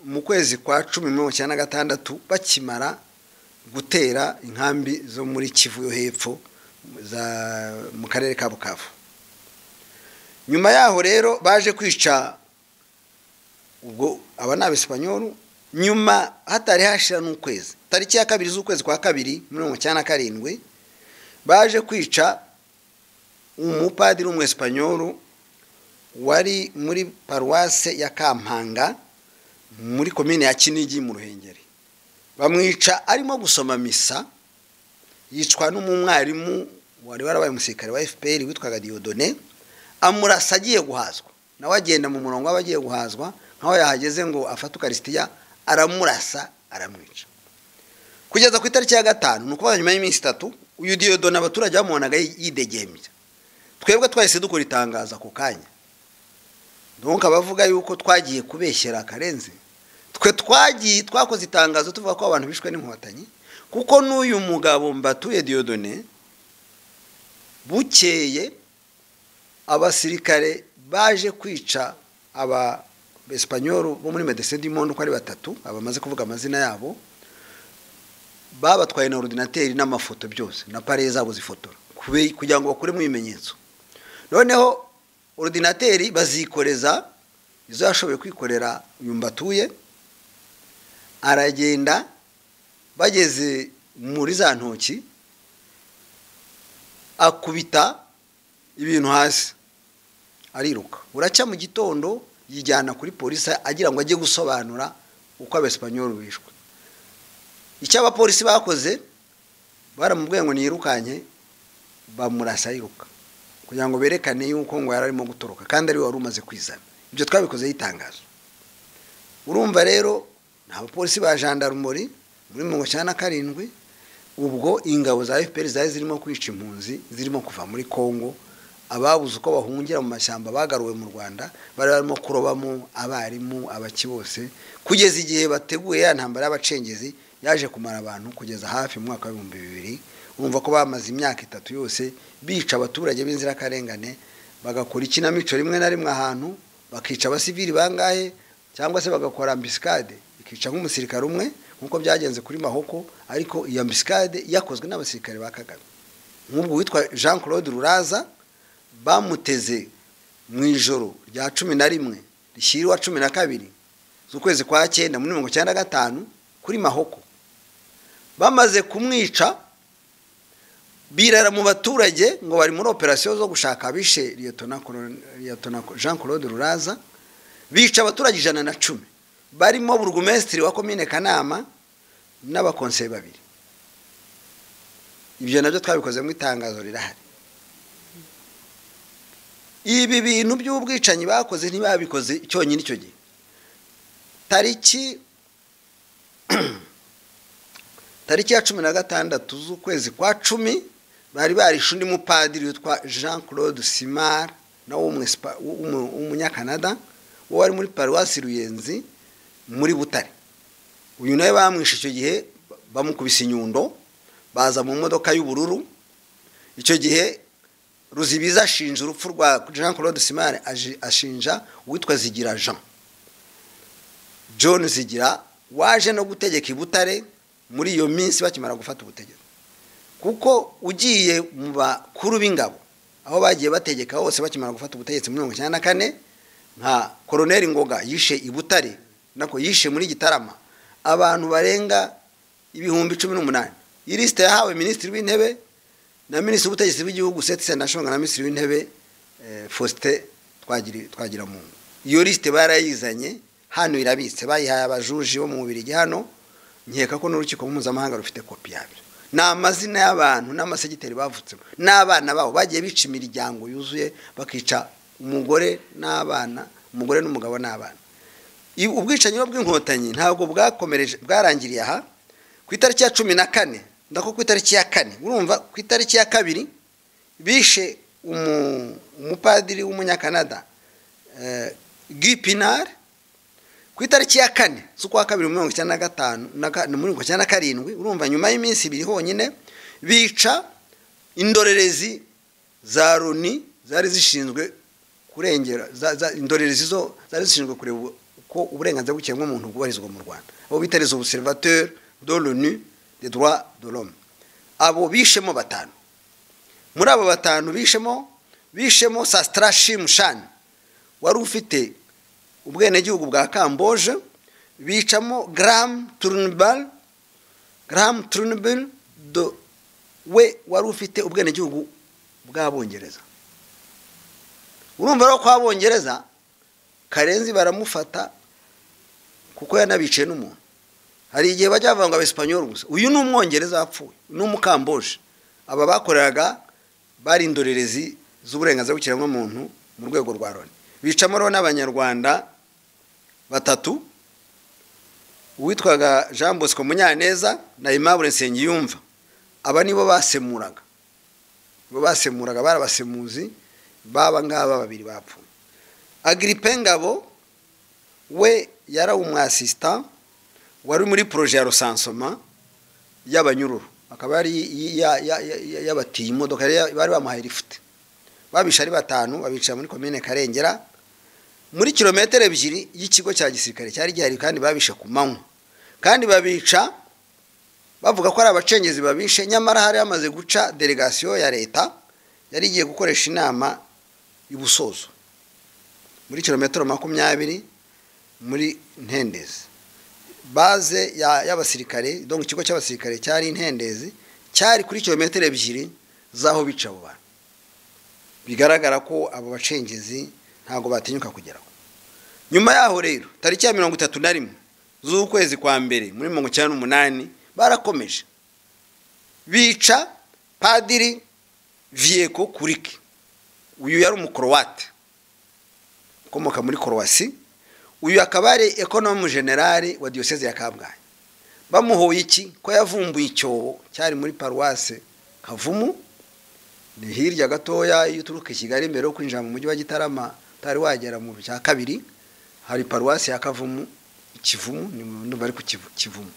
mu kwezi kwa cumi mirongo icyenda na gatandatu bakimara gutera inkambi zo muri kivu yo hepfo mu karere ka bukavu nyuma yaho rero baje kwica ubwo aba ni abesipanyolu nyuma hatari hashira n'ukwezi tariki ya kabiri z'ukwezi kwa kabiri mirongo icyenda na karindwi baje kwica umupadiri w'umwesipanyolu wari muri paruwase ya kampanga muri komine ya kinigi mu ruhengeri bamwica arimo gusoma misa yicwa n'umwarimu wari warabaye umusirikare wa fpr witwaga diyodone amurasa agiye guhazwa nawe agenda mu murongo w'abagiye agiye guhazwa nkaho yahageze ngo afate ukarisitiya aramurasa aramwica kugeza ku itariki ya gatanu ni ukuvuga nyuma y'iminsi itatu uyu diyodona abaturage bamubonaga yidegembya twebwe twahise dukora itangaza ako kanya ntunga abavuga yuko twagiye kubeshyera akarenze twe twagiye twakoze itangazo tuvuga ko abantu bishwe n'inkotanyi kuko n'uyu mugabo mbatuye diyodone bukeye abasirikare baje kwica aba besipanyolu bo muri medecin du monde uko ari batatu bamaze kuvuga amazina yabo babatwaye na orudinateri n'amafoto byose na pare zabo zifotora kube- kugira ngo bakuremo ibimenyetso noneho orudinateri bazikoreza izo yashoboye kwikorera uyu mbatuye aragenda bageze muri za ntoki akubita ibintu hasi ariruka buracya mu gitondo yijyana kuri polisi agira ngo ajye gusobanura uko abesipanyoli bishwe icyo abapolisi bakoze baramubwiye ngo niyirukanye bamurasa yiruka kugira ngo berekane yuko ngo yari arimo gutoroka kandi ari we wari umaze kwizana ibyo twabikoze yitangazo urumva rero nta bapolisi ba jandarumori muri mirongo icyenda na karindwi ubwo ingabo za fpr zari zirimo kwica impunzi zirimo kuva muri congo ababuze uko bahungira mu mashyamba bagaruwe mu rwanda bari barimo kurobamo abarimu abaki bose kugeza igihe bateguye ya ntambara y'abacengezi yaje kumara abantu kugeza hafi mu mwaka w'ibihumbi bibiri urumva ko bamaze imyaka itatu yose bica abaturage b'inzirakarengane bagakora ikinamico rimwe na rimwe ahantu bakica abasivili bangahe cyangwa se bagakora ambisikade ikica nk'umusirikare umwe nk'uko byagenze kuri mahoko ariko iyo ambisikade yakozwe n'abasirikare ba kagame nk'ubwo witwa jean claude ruraza bamuteze mu ijoro rya cumi na rimwe rishyiriwa cumi na kabiri z'ukwezi kwa cyenda muri mirongo icyenda na gatanu kuri mahoko bamaze kumwica birara mu baturage ngo bari muri operasiyo zo gushaka abishe Liyetona Kolone- Liyetona jean claude ruraza bica abaturage ijana na cumi barimo burugumesitiri wa komine kanama n'abakonseye babiri ibyo nabyo twabikoze mu itangazo rirahari ibi bintu by'ubwicanyi bakoze ntibabikoze cyonyine icyo gihe tariki tariki ya cumi na gatandatu z'ukwezi kwa cumi bari barishe undi mupadiri witwa jean claude simar nawe w'umwesipa- w'umu- w'umunyakanada uwo wari muri paruwasi ruyenzi muri butare uyu nawe bamwishe icyo gihe bamukubise inyundo baza mu modoka y'ubururu icyo gihe ruzibiza ashinja urupfu rwa jean claude simar aji- ashinja uwitwa zigira jean john zigira waje no gutegeka i butare muri iyo minsi bakimara gufata ubutegetsi kuko ugiye mu bakuru b'ingabo aho bagiye bategeka hose bakimara gufata ubutegetsi muri mirongo icyenda na kane nka koroneri ngoga yishe i butare nako yishe muri gitarama abantu barenga ibihumbi cumi n'umunani iyi lisite yahawe minisitiri w'intebe na minisitiri w'ubutegetsi bw'igihugu seti senashonga na minisitiri w'intebe eh, faustin Twagiri- twagiramungu iyo lisite barayizanye hano irabitse bayihaye abajuji bo mu bubirigi hano nkeka ko n'urukiko mpuzamahanga rufite kopi yabyo ni amazina y'abantu n'amasegiteri bavutsemo n'abana babo bagiye bica imiryango yuzuye bakica umugore n'abana umugore n'umugabo n'abana I- ubwicanyi rero bw'inkotanyi ntabwo bwakomereje bwarangiriye aha ku itariki ya cumi na kane ndako ku itariki ya kane urumva ku itariki ya kabiri bishe umu- umupadiri w'umunyakanada eh, Guy Pinard ku itariki ya kane z'ukwa kabiri mirongo icyenda na gatanu na ka- na mirongo icyenda na karindwi urumva nyuma y'iminsi ibiri honyine bica indorerezi za loni zari zishinzwe kurengera za- za- indorerezi zo zari zishinzwe kureba uko uburenganzira bw'ikiremwamuntu bwubahirizwa mu rwanda abo bita les observateurs de l'onu des droits de l'homme abo bishemo batanu muri abo batanu bishemo bishemo sastra shimshan wari ufite ubwenegihugu bwa kamboje bicamo garamu turunibal garamu turunibal we wari ufite ubwenegihugu bw'abongereza urumva rero ko abongereza karenzi baramufata kuko yanabiciye n'umuntu hari igihe bajya bavuga ngo abesipanyoli gusa uyu ni umwongereza wapfuye ni umukamboje aba bakoreraga bari indorerezi z'uburenganzira bw'ikiremwamuntu mu rwego rwa loni bicamo rero n'abanyarwanda batatu uwitwaga jean bosco munyaneza na aimable nsengiyumva aba nibo basemuraga bo basemuraga barabasemuzi baba ngaba babiri bapfuye agiripe ngabo we yari umwasisita wari muri poroje ya rusansoma y'abanyururu akaba yari yi- ya- ya- ya- yabatiye imodoka yari ya- bari bamuhaye lifuti babisha ari batanu babicara muri komine karengera muri kilometero ebyiri y'ikigo cya gisirikare cyari gihari kandi babishe ku manywa kandi babica bavuga ko ari abacengezi babishe nyamara hari hamaze guca delegasiyo ya leta yari igiye gukoresha inama y'ubusozo muri kilometero makumyabiri muri ntendezi baze ya- y'abasirikare donc ikigo cy'abasirikare cyari intendezi cyari kuri kilometero ebyiri z'aho bica abo bantu bigaragara ko abo bacengezi ntabwo batinyuka kugeraho nyuma yaho rero tariki ya mirongo itatu na rimwe z'ukwezi kwa mbere muri mirongo icyenda n'umunani barakomeje bica padiri viyeko kuriki uyu yari umukorowate ukomoka muri korowasi uyu akaba ari ekonomu generali wa diyoseze ya kabgayi bamuhoye iki ko yavumbuye icyobo cyari muri paruwase kavumu ni hirya gatoya iyo uturuka i kigali mbere yo kwinjira mu mujyi wa gitarama utari wagera mu cya kabiri hari paruwasi ya kavumu ikivumu ni mu ndumva ari ku Kivu- kivumu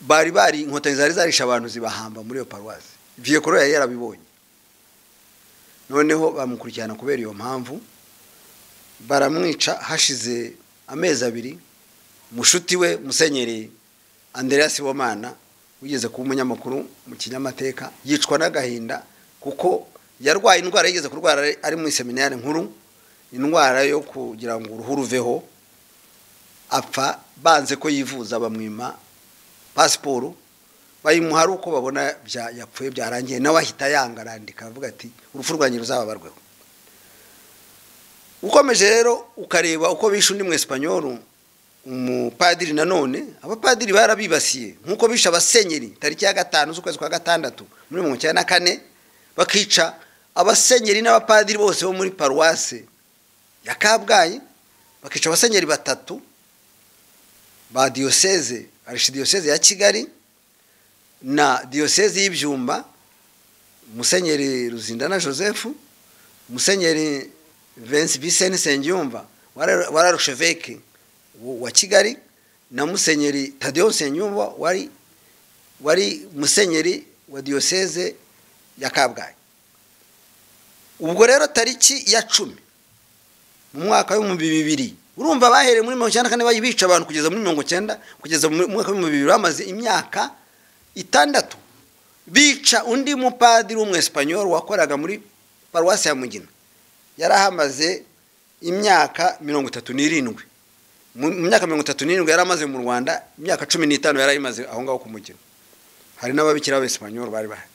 bari bari inkotanyi zari zarisha abantu zibahamba muri iyo paruwasi viyekoro yari yarabibonye noneho bamukurikirana kubera iyo mpamvu baramwica hashize amezi abiri mushuti we musenyeri andereas Sibomana wigeze kuba umunyamakuru mu kinyamateka yicwa n'agahinda kuko yarwaye indwara yigeze kurwara ari- ari muri seminari nkuru indwara yo kugira ngo uruhu ruveho apfa banze ko yivuza bamwima pasiporo bayimuha ari uko babona bya- yapfuye byarangiye nawe ahita yanga arandika avuga ati urupfu rwanjye ruzababarweho ukomeje rero ukareba uko bishe undi mwesipanyolu umupadiri nanone abapadiri barabibasiye nk'uko bishe abasenyeri tariki ya gatanu z'ukwezi kwa gatandatu muri mirongo icyenda na kane bakica abasenyeri n'abapadiri bose bo muri paruwase ya kabgayi bakica abasenyeri batatu ba diyoseze arishidiyoseze ya kigali na diyoseze y'ibyumba musenyeri ruzindana joseph musenyeri Vince Vincent Nsengiyumva wari wari arusheveke wa Kigali na musenyeri Tadeo Nsengiyumva wari wari musenyeri wa diyoseze ya Kabgayi ubwo rero tariki ya cumi mu mwaka w'ibihumbi bibiri urumva bahereye muri mirongo icyenda na kane bayibica abantu kugeza muri mirongo icyenda kugeza mu mwaka w'ibihumbi bibiri bamaze imyaka itandatu bica undi mupadiri w'umwesipanyoli wakoraga muri paruwasi ya mugina yari ahamaze imyaka mirongo itatu n'irindwi mu mu myaka mirongo itatu n'irindwi yari amaze mu rwanda imyaka cumi n'itanu yari ayimaze aho ngaho ku mugina hari n'ababikira b'abesipanyoli bari bahari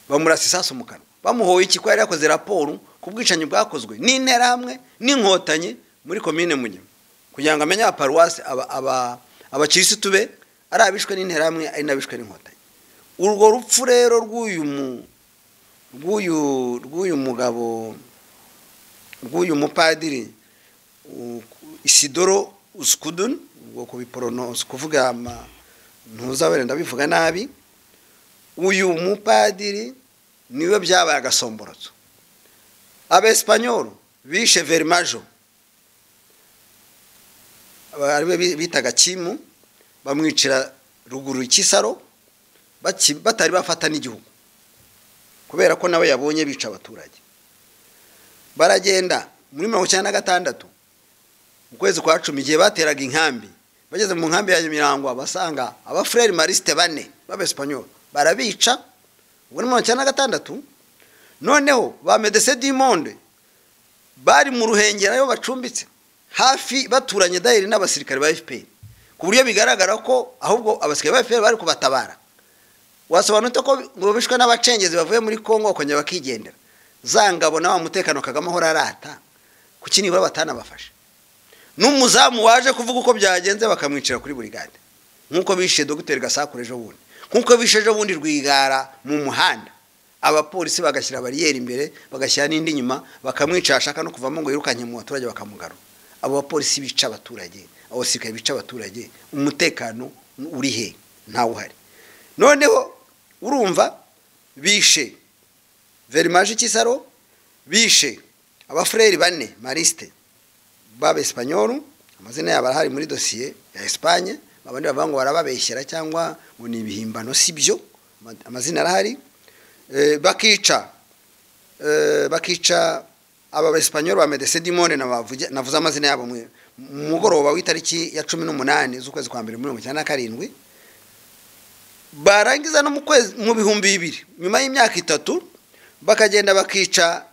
bamurasa isasu mu kanwa bamuhoye iki ko yari yakoze raporo ku bwicanyi bwakozwe n'interahamwe n'inkotanyi muri komine munyuma kugira ngo amenye abaparuwasi aba- aba- abakirisitu be ari abishwe n'interahamwe ari n'abishwe n'inkotanyi urwo rupfu rero rw'uyu mu- rw'uyu rw'uyu mugabo rw'uyu mupadiri u- isidoro uskudun ubwo kubiporonosa kuvuga ama ntuzabere ndabivuga nabi uyu mupadiri niwe byabaye agasomborotso abesipanyolu bishe verimajo aba- ariwe bi- bitaga kimu bamwicira ruguru ikisaro baki- batari bafata n'igihugu kubera ko nawe yabonye bica abaturage baragenda muri mirongo icyenda na gatandatu mu kwezi kwa cumi igihe bateraga inkambi bageze mu nkambi ya nyamirambo basanga abafureri marisite bane b'abesipanyoli barabica ubwo ni mirongo icyenda na gatandatu noneho ba medese dimonde bari mu ruhengera ayo bacumbitse hafi baturanye dayiri n'abasirikare ba fpr ku buryo bigaragara ko ahubwo abasirikare ba fpr bari kubatabara wasobanutse ko ngo bishwe n'abacengezi bavuye muri kongo bakongera bakigendera za ngabo na wa mutekano kagame ahora arata kuki nibura batanabafashe n'umuzamu waje kuvuga uko byagenze bakamwicira kuri buri gade nk'uko bishe dogiteri gasakure ejo bundi nk'uko bishe ejo bundi rwigara mu muhanda abapolisi bagashyira bariyeri imbere bagashyira n'indi inyuma bakamwica ashaka no kuvamo ngo yirukanye mu baturage bakamugarura abo bapolisi bica abaturage abo basirikare bica abaturage umutekano uri he ntawuhari noneho urumva bishe verimaje ikisaro bishe abafureri bane marisite b'abesipanyolu amazina yabo arahari muri dosiye ya esipanye abandi bavuga ngo barababeshyera cyangwa ngo ni ibihimbano si byo ama- amazina arahari Eh, bakica eh, bakica aba besipanyoli ba medese dimone nabavuge- navuze amazina yabo mu mu mugoroba w'itariki ya cumi n'umunani z'ukwezi kwa mbere muri mirongo icyenda na karindwi barangiza no mu kwezi mu bihumbi bibiri nyuma y'imyaka itatu bakagenda bakica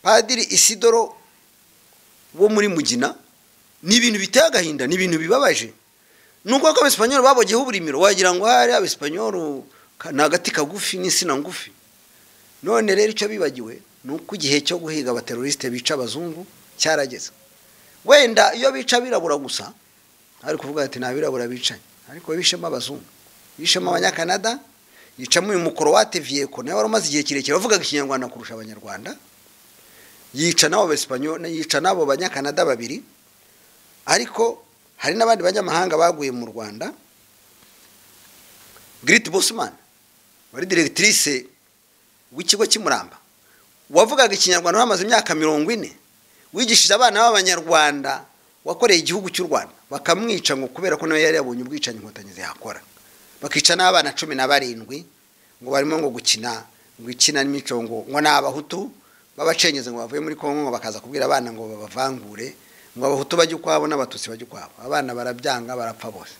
padiri isidoro wo muri mugina ni ibintu biteye agahinda ni ibintu bibabaje nuko ko abesipanyoli babogeyeho uburimiro wagira ngo hari abesipanyoli ni agati kagufi n'insina ngufi none rero icyo bibagiwe ni uko igihe cyo guhiga abaterorisite bica abazungu cyarageze wenda iyo bica abirabura gusa ari kuvuga ati nta birabura bicaye ariko bishemo abazungu bishemo abanyakanada yicamo uyu mukorowate viyeko nawe wari umaze igihe kirekire wavugaga ikinyarwanda kurusha abanyarwanda yica n'abo besipanyoli yica n'abo banyakanada babiri ariko hari n'abandi banyamahanga baguye mu rwanda giriti bosimani wari diregitirise w'ikigo cy'imuramba wavugaga ikinyarwanda wamaze imyaka mirongo ine wigishije abana b'abanyarwanda wakoreye igihugu cy'u rwanda bakamwica ngo kubera ko nawe yari yabonye ubwicanyi inkotanyi zihakora bakica n'abana cumi na barindwi ngo barimo ngo gukina ngo ikina n'imico ngo ngo ni abahutu b'abacengezi ngo bavuye muri kongo bakaza kubwira abana ngo babavangure ngo abahutu bajye ukwabo n'abatutsi bajye ukwabo abana barabyanga barapfa bose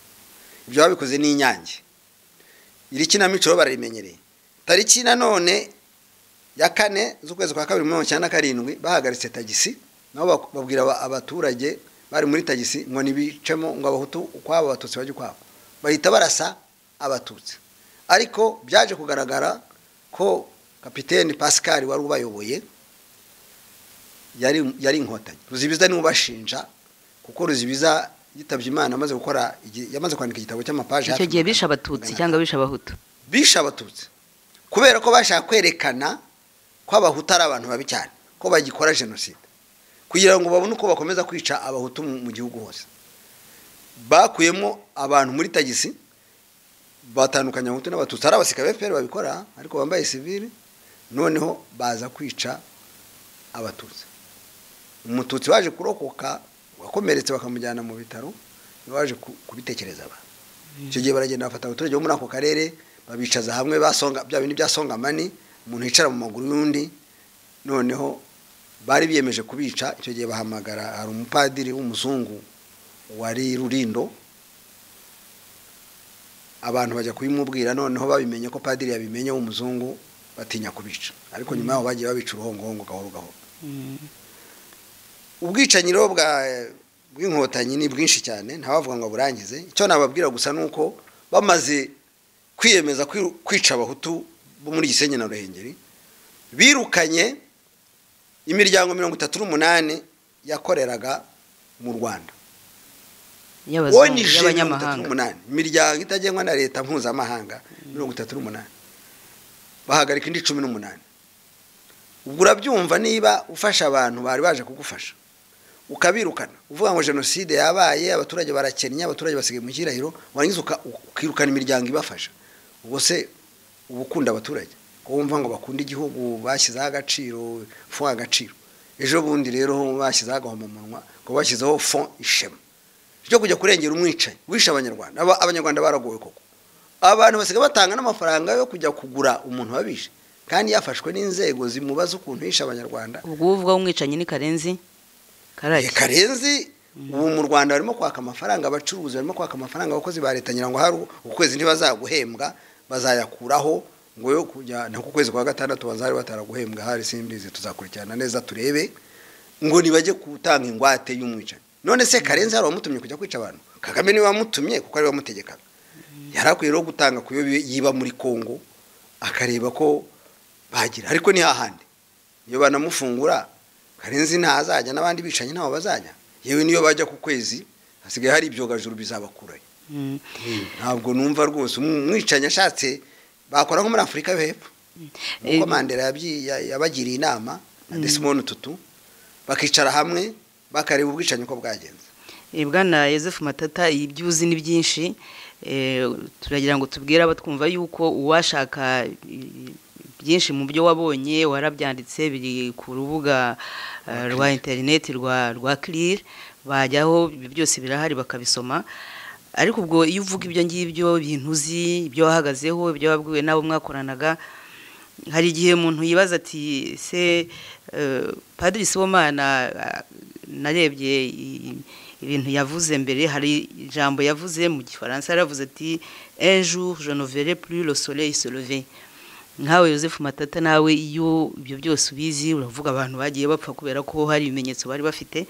ibyo babikoze ni inyange iri kinamico bararimenyereye tariki nanone ya kane z'ukwezi kwa kabiri mirongo icyenda na karindwi bahagaritse tagisi nabo babwira abaturage bari muri tagisi ngo ntibicemo ngo abahutu ukwabo abatutsi bajye ukwabo bahita barasa abatutsi ariko byaje kugaragara ko kapitene pascal wari ubayoboye yari yari inkotanyi ruzibiza niwe ubashinja kuko ruzibiza yitabye imana amaze gukora yamaze kwandika igitabo cy'amapaje icyo gihe bishe abatutsi cyangwa bishe abahutu bishe abatutsi kubera ko bashaka kwerekana ko abahutu ari abantu babi cyane ko bagikora jenoside kugira ngo babone uko bakomeza kwica abahutu mu gihugu hose bakuyemo abantu muri tagisi batandukanya abahutu n'abatutsi ari abasirikare b'efuperi babikora ariko bambaye sivili noneho baza kwica abatutsi umututsi waje kurokoka wakomeretse bakamujyana mu bitaro waje kubitekereza abantu icyo gihe baragenda bafata abaturage bo muri ako karere babicaza hamwe basonga bya bintu bya songamani umuntu yicara mu maguru y'undi noneho bari biyemeje kubica icyo gihe bahamagara hari umupadiri w'umuzungu wari rurindo abantu bajya kubimubwira noneho babimenye ko padiri yabimenye w'umuzungu batinya kubica ariko nyuma yaho bagiye babica uruhongohongo gahoro gahoro ubwicanyi rero bw'inkotanyi ni bwinshi cyane ntabavuga ngo burangize icyo nababwira gusa ni uko bamaze kwiyemeza kwica abahutu bo muri gisenyi na ruhengeri birukanye imiryango mirongo itatu n'umunani yakoreraga mu rwanda y'abazungu y'abanyamahanga imiryango itagengwa na leta mpuzamahanga mirongo itatu n'umunani bahagarika indi cumi n'umunani ubwo urabyumva niba ufasha abantu bari baje kugufasha ukabirukana uvuga ngo jenoside yabaye abaturage barakennye abaturage basigaye mu kirahiro warangiza ukirukana imiryango ibafasha ubwo se uba ukunda abaturage wumva ngo bakunda igihugu bashyizeho agaciro fo agaciro ejo bundi rero bashyizeho agahomamunwa ngo bashyizeho fo ishema ryo kujya kurengera umwicanyi wishe abanyarwanda abanyarwanda baragowe koko abantu basigaye batanga n'amafaranga yo kujya kugura umuntu wabishe kandi yafashwe n'inzego zimubaza ukuntu yishe abanyarwanda ubwo uvuga umwicanyi ni karenzi karake karenzi ubu mu rwanda barimo kwaka amafaranga abacuruzi barimo kwaka amafaranga abakozi ba leta ngira ngo hari ukwezi ntibazaguhembwa bazayakuraho ngo yo kujya ku kwezi kwa gatandatu bazari bataraguhembwa hari simbizi tuzakurikirana neza turebe ngo ntibajye gutanga ingwate y'umwicanyi none se karenzi hari uwamutumye kujya kwica abantu kagame niwe wamutumye kuko ariwe wamutegekaga yari akwiye rero gutanga kuyo yiba muri congo akareba ko bagira ariko ni hahandi iyo banamufungura karenzi ntazajya n'abandi bicanyi ntaho bazajya yewe niyo bajya ku kwezi hasigaye hari ibyogajuru bizabakurayo ntabwo numva rwose umwicanyi ashatse bakora nko muri afurika yo hepfo nk'uko mandela yabagiriye inama na desimoni tutu bakicara hamwe bakareba ubwicanyi uko bwagenze bwana yosefu matata ibyuzi ni byinshi turagira ngo tubwire abatwumva yuko uwashaka byinshi mu byo wabonye warabyanditse biri ku rubuga rwa interineti rwa rwa kirire bajyaho byose birahari bakabisoma ariko ubwo iyo uvuga ibyo ngibyo ibintu uzi ibyo wahagazeho ibyo wabwiwe n'abo mwakoranaga hari igihe umuntu yibaza ati se padiri sibomana narebye ibintu yavuze mbere hari ijambo yavuze mu gifaransa yaravuze ati un jour je ne verrai plus le soleil se lever nkawe Joseph Matata nawe iyo ibyo byose ubizi uravuga abantu bagiye bapfa kubera ko hari ibimenyetso bari bafite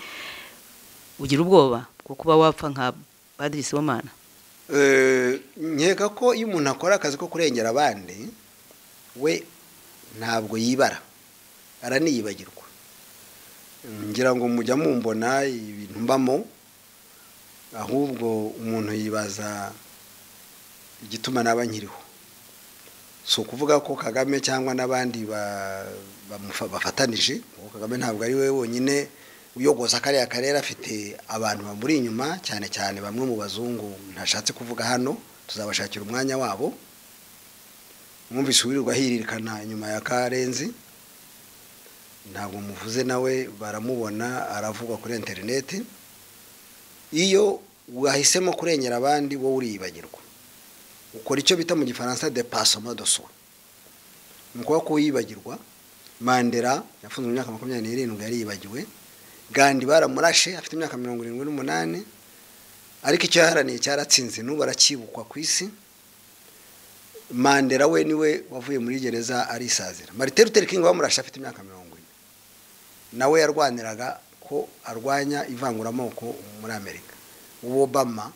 ugira ubwoba bwo kuba wapfa nka Padiri Sibomana nkeka ko iyo umuntu akora akazi ko kurengera abandi we ntabwo yibara araniyibagirwa ngira ngo mujya mumbona ibintu mbamo ahubwo umuntu yibaza igituma naba nkiriho si ukuvuga ko kagame cyangwa n'abandi bafatanije kuko kagame ntabwo ari we wonyine uyogoza kariya karere afite abantu bamuri inyuma cyane cyane bamwe mu bazungu ntashatse kuvuga hano tuzabashakira umwanya wabo mwumvise uwirirwa hiririkana inyuma ya karenzi ntabwo muvuze nawe baramubona aravugwa kuri interineti iyo wahisemo kurengera abandi wowe uriyibagirwa ukora icyo bita mu gifaransa de pasoma de soi ni ukuba ko yibagirwa mandela yafunze mu myaka makumyabiri n'irindwi yariyibagiwe gandi baramurashe afite imyaka mirongo irindwi n'umunani ariko icyo yaharaniye cyaratsinze n'ubu aracyibukwa ku isi mandela we niwe wavuye muri gereza arisazira marite Luther King bamurashe afite imyaka mirongo ine nawe yarwaniraga ko arwanya ivanguramoko muri amerika ubu obama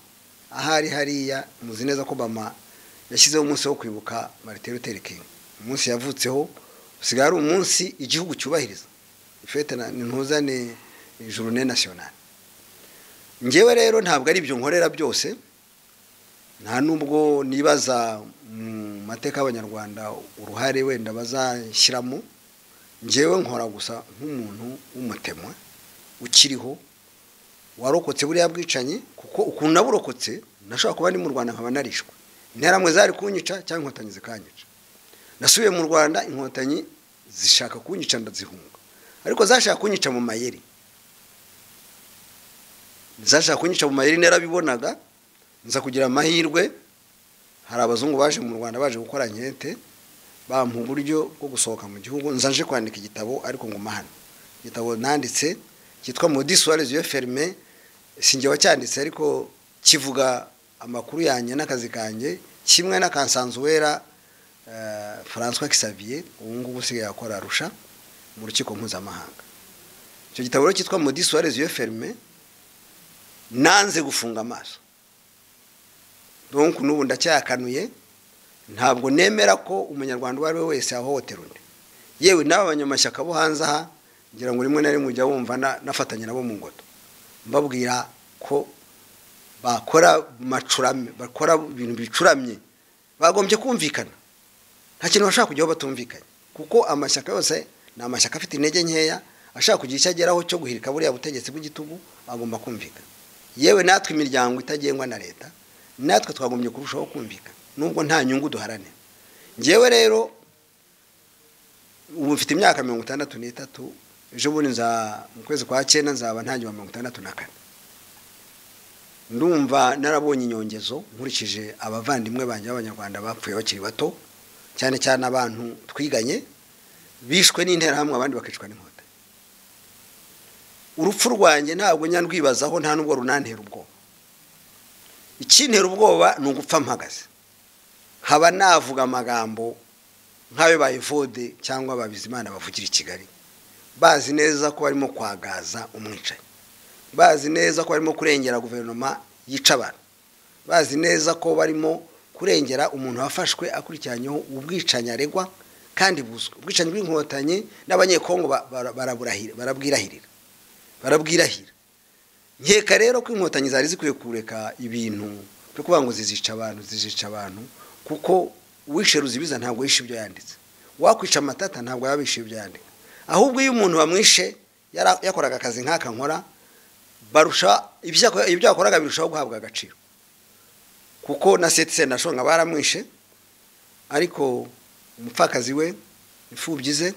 ahari hariya muzi neza ko bama yashyizeho umunsi wo kwibuka marite Luther King umunsi yavutseho usigaye ari umunsi igihugu cyubahiriza ifete ntuzane journe nationale ngewe rero ntabwo ari ibyo nkorera byose nta nubwo nibaza mu mateka y'abanyarwanda uruhare wenda bazashyiramo ngewe nkora gusa nk'umuntu w'umutemwa ukiriho warokotse buriya bwicanyi kuko ukuntu naburokotse nashobora kuba ndi mu rwanda nkaba narishwe interamwe zari kunyica cyangwa inkotanyi zikanyica nasubiye mu rwanda inkotanyi zishaka kunyica ndazihunga ariko zashaka kunyica mu mayeri zashaka kunyica mu mayeri narabibonaga nza kugira amahirwe hari abazungu baje mu rwanda baje gukora nkete bampa uburyo bwo gusohoka mu gihugu nzaje kwandika igitabo ariko nguma hano igitabo nanditse cyitwa modisuwarizi yo ferme sinjye wacyanditse ariko kivuga amakuru yanjye n'akazi kanjye kimwe na kansanzuwera francois kisaviye ubu ngubu usigaye akora arusha mu rukiko mpuzamahanga icyo gitabo rero cyitwa modisuwarizi yo ferme nanze gufunga amaso donku n'ubu ndacyakanuye ntabwo nemera ko umunyarwanda uwo ari we wese yahohotera undi yewe n'aba banyamashyaka bo hanze aha ngira ngo rimwe na rimwe ujya wumva nafatanya nabo mu ngoto mbabwira ko bakora macurame bakora ibintu bicuramye bagombye kumvikana nta kintu bashobora kujyaho batumvikanye kuko amashyaka yose ni amashyaka afite intege nkeya ashaka kugira icyo ageraho cyo guhirika buriya butegetsi bw'igitugu agomba kumvikana yewe natwe imiryango itagengwa na leta natwe twagombye kurushaho kumvikana nubwo nta nyungu duharanira ngewe rero ubu mfite imyaka mirongo itandatu n'itatu ejo bundi mu kwezi kwa cyenda nzaba ntangira mirongo itandatu na kane ndumva narabonye inyongezo nkurikije abavandimwe banjye b'abanyarwanda bapfuye bakiri bato cyane cyane abantu twiganye bishwe n'interahamwe abandi bakicwa n'inkota urupfu rwanjye ntabwo nyarwibazaho nta nubwo runantera ubwoba ikintera ubwoba ni ugupfa mpagaze haba navuga amagambo nk'ayo bayivode cyangwa ababizimana bavugira i kigali bazi neza ko barimo kwagaza umwicanyi bazi neza ko barimo kurengera guverinoma yica abantu bazi neza ko barimo kurengera umuntu wafashwe akurikiranyeho ubwicanyi aregwa kandi buzwi ubwicanyi bw'inkotanyi n'abanyekongo barabwirahirira barabwirahira nkeka rero ko inkotanyi zari zikwiye kureka ibintu byo kuvuga ngo zizica abantu zizica abantu kuko uwishe ruzibiza ntabwo yishe ibyo yanditse wakwica amatata ntabwo yaba yishe ibyo yanditse ahubwo iyo umuntu bamwishe yakoraga akazi nk'aka nkora barusha ibyo yakoraga birushaho guhabwa agaciro kuko na seti nashonga baramwishe ariko umupfakazi we imfubyi ze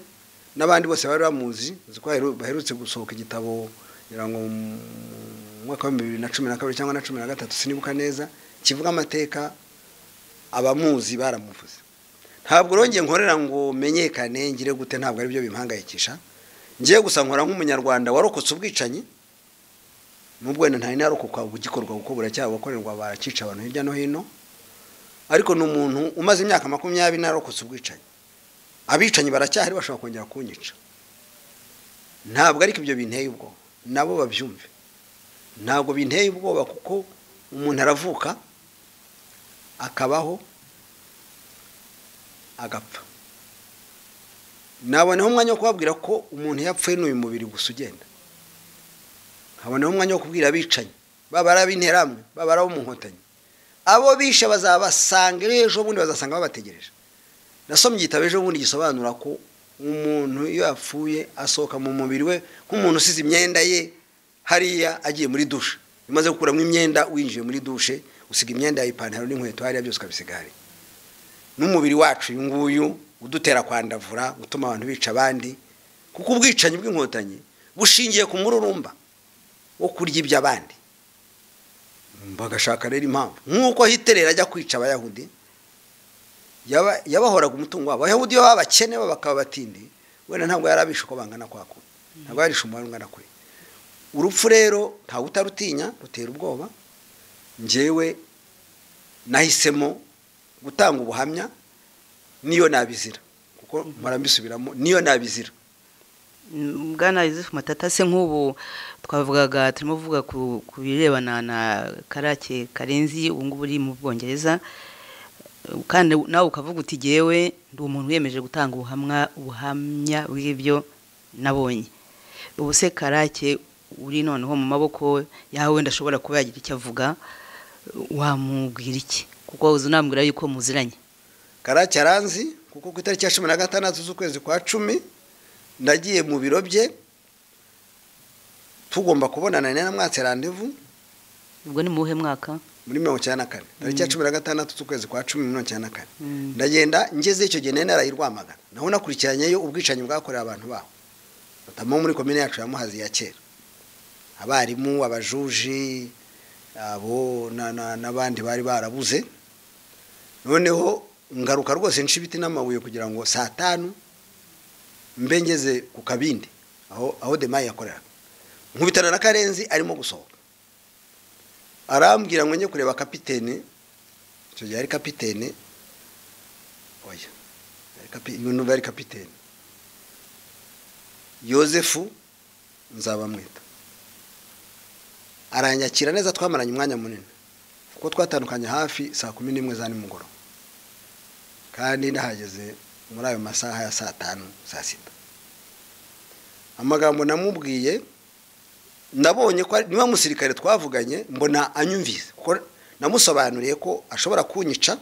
n'abandi bose bari bamuzi ko baherutse gusohoka igitabo kugira ngo mu mwaka wa bibiri na cumi na kabiri cyangwa na cumi na gatatu sinibuka neza kivuga amateka abamuzi baramuvuze ntabwo rongeye nkorera ngo menyekane ngire gute ntabwo ari byo bimpangayikisha ngiye gusa nkora nk'umunyarwanda warokotse ubwicanyi nubwo wenda nta inarukuka ugikorwa kuko buracyabukorerwa barakica abantu hirya no hino ariko ni umuntu umaze imyaka makumyabiri narokotse ubwicanyi abicanyi baracyahari bashobora kongera kunyica ntabwo ariko ibyo binteye ubwoba nabo babyumve ntabwo binteye ubwoba kuko umuntu aravuka akabaho agapfa naboneho umwanya wo kubabwira ko umuntu yapfuye n'uyu mubiri gusa ugenda nkaboneho umwanya wo kubwira abicanyi baba ari ab'interamwe baba ari ab'umuhotanyi abo bishe bazabasanga ejo bundi bazasanga babategereje nasomye igitabo ejo bundi gisobanura ko umuntu iyo yapfuye asohoka mu mubiri we nk'umuntu usize imyenda ye hariya agiye muri dushe umaze gukuramo imyenda winjiye muri dushe usiga imyenda yawe ipantaro n'inkweto hariya byose ukabisiga hariya n'umubiri wacu uyu nguyu udutera kwandavura utuma abantu bica abandi kuko ubwicanyi bw'inkotanyi bushingiye ku mururumba wo kurya iby'abandi bagashaka rero impamvu nk'uko hiterera ajya kwica abayahudi yabahoraga umutungo wabo abayahudi baba abakene bakaba batindi wenda ntabwo yari abishe uko bangana kwa kure ntabwo yarishe umubare ungana kure urupfu rero ntawe utarutinya rutera ubwoba ngewe nahisemo gutanga ubuhamya niyo nabizira kuko murambisubiramo niyo nabizira bwana yuzufu matata se nk'ubu twavugaga turimo kuvuga ku birebana na karake karenzi ubu ngubu uri mu bwongereza kandi nawe ukavuga uti ngewe ndi umuntu wiyemeje gutanga ubuhamya ubuhamya bw'ibyo nabonye ubu se karake uri noneho mu maboko yawe wenda ashobora kuba yagira icyo avuga wamubwira iki kuko uzi unambwira yuko muziranye karake aranzi kuko ku itariki ya cumi na gatandatu z'ukwezi kwa cumi nagiye mu biro bye tugomba kubonana na mwatsi randevu ubwo ni mu buhe mwaka muri mirongo icyenda na kane tariki ya cumi na gatandatu z'ukwezi kwa cumi mirongo icyenda na kane ndagenda ngeze icyo gihe nari narayirwamagana naho nakurikiranyeyo ubwicanyi bwakorewe abantu baho batamo muri komine yacu ya muhazi ya kera abarimu abajuji abo n'abandi bari barabuze noneho ngaruka rwose nca ibiti n'amabuye kugira ngo saa tanu mbe ngeze ku kabindi aho aho demaye yakoreraga nkubitana na karenzi arimo gusohoka arambwira ngo njye kureba kapitene icyo gihe ari kapitene oya ibintu ari kapitene yosefu nzabamwita aranyakira neza twamaranye umwanya munini kuko twatandukanye hafi saa kumi n'imwe za nimugoroba kandi nahageze muri ayo masaha ya saa tanu saa sita amagambo namubwiye nabonye ko niba musirikare twavuganye mbona anyumvise kuko namusobanuriye ko ashobora kunyica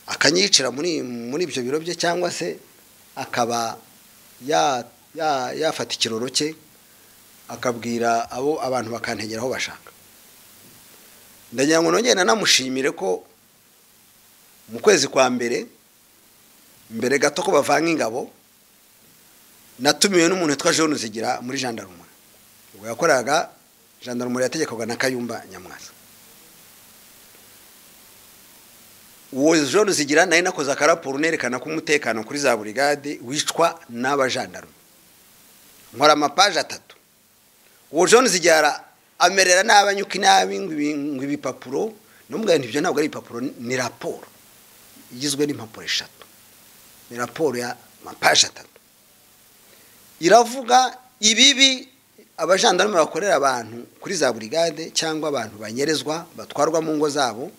akanyicira muri ibyo biro bye cyangwa se akaba yafata ikiroro cye akabwira abo abantu bakantegera aho bashaka ndagira ngo nongere nanamushimire ko mu kwezi kwa mbere mbere gato ko bavanga ingabo natumiwe n'umuntu witwa jean uzigira muri jandarumuri ubwo yakoraga jandarumuri yategekwaga na kayumba nyamwaza uwo jean uzigira nayo nakoze akaraporo nerekana ko umutekano kuri za burigade wicwa n'abajandarume nkora amapaje atatu uwo jean uzigira amerera n'abanyuka inabi ngo ibipapuro n'umugabo ibyo ntabwo ari ibipapuro ni raporo igizwe n'impapuro eshatu ni raporo ya mapaje atatu iravuga ibibi abajandarume bakorera abantu kuri za burigade cyangwa abantu banyerezwa batwarwa mu ngo zabo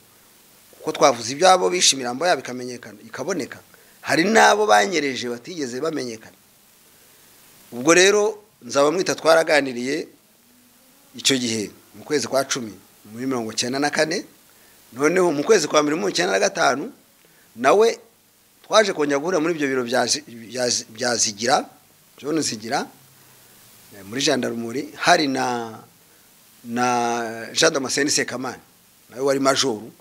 kuko twavuze ibyabo bishe imirambo yabo ikamenyekana ikaboneka hari n'abo banyereje batigeze bamenyekana ubwo rero nzabamwita twaraganiriye icyo gihe mu kwezi kwa cumi muri mirongo icyenda na kane noneho mu kwezi kwa mbere mirongo icyenda na gatanu nawe twaje kongera guhura muri ibyo biro bya zigira john zigira muri jandarumuri hari na na jean damascene sekamani nawe wari majoru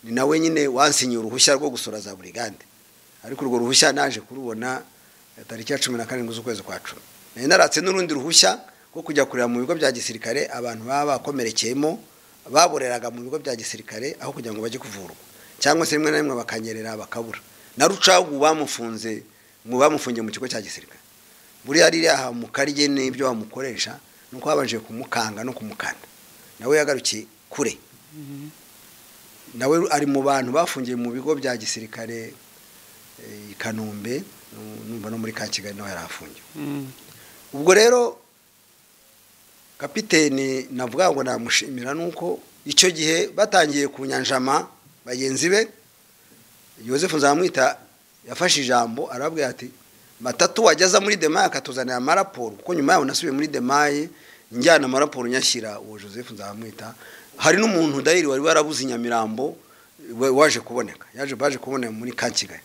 ni nawe nyine wansinyeye uruhushya rwo gusura za burigande ariko urwo ruhushya naje kurubona tariki ya cumi na karindwi z'ukwezi kwa cumi nari naratse n'urundi ruhushya rwo kujya kureba mu bigo bya gisirikare abantu baba bakomerekeyemo baboreraga mu bigo bya gisirikare aho kugira ngo bajye kuvurwa cyangwa se rimwe na rimwe bakanyerera bakabura na rucagu bamufunze mu bamufungiye mu kigo cya gisirikare buriya ririya mu karye n'ibyo bamukoresha nuko babanje kumukanga no kumukana nawe yagarukiye kure nawe ari mu bantu bafungiye mu bigo bya gisirikare eh, i kanombe numva no muri ka kigali nawe yari afungiwe ubwo rero kapiteni navuga ngo namushimira nuko icyo gihe batangiye kunyanjama bagenzi be Joseph nzamwita yafashe ijambo arabwira ati batatu wajyaza muri demaye akatuzanira amaraporo kuko nyuma yaho nasubiye muri demaye njyana amaraporo nyashyira uwo joseph nzamwita hari n'umuntu dayiri wari warabuze i nyamirambo we- waje kuboneka yaje baje kuboneka muri ka kigali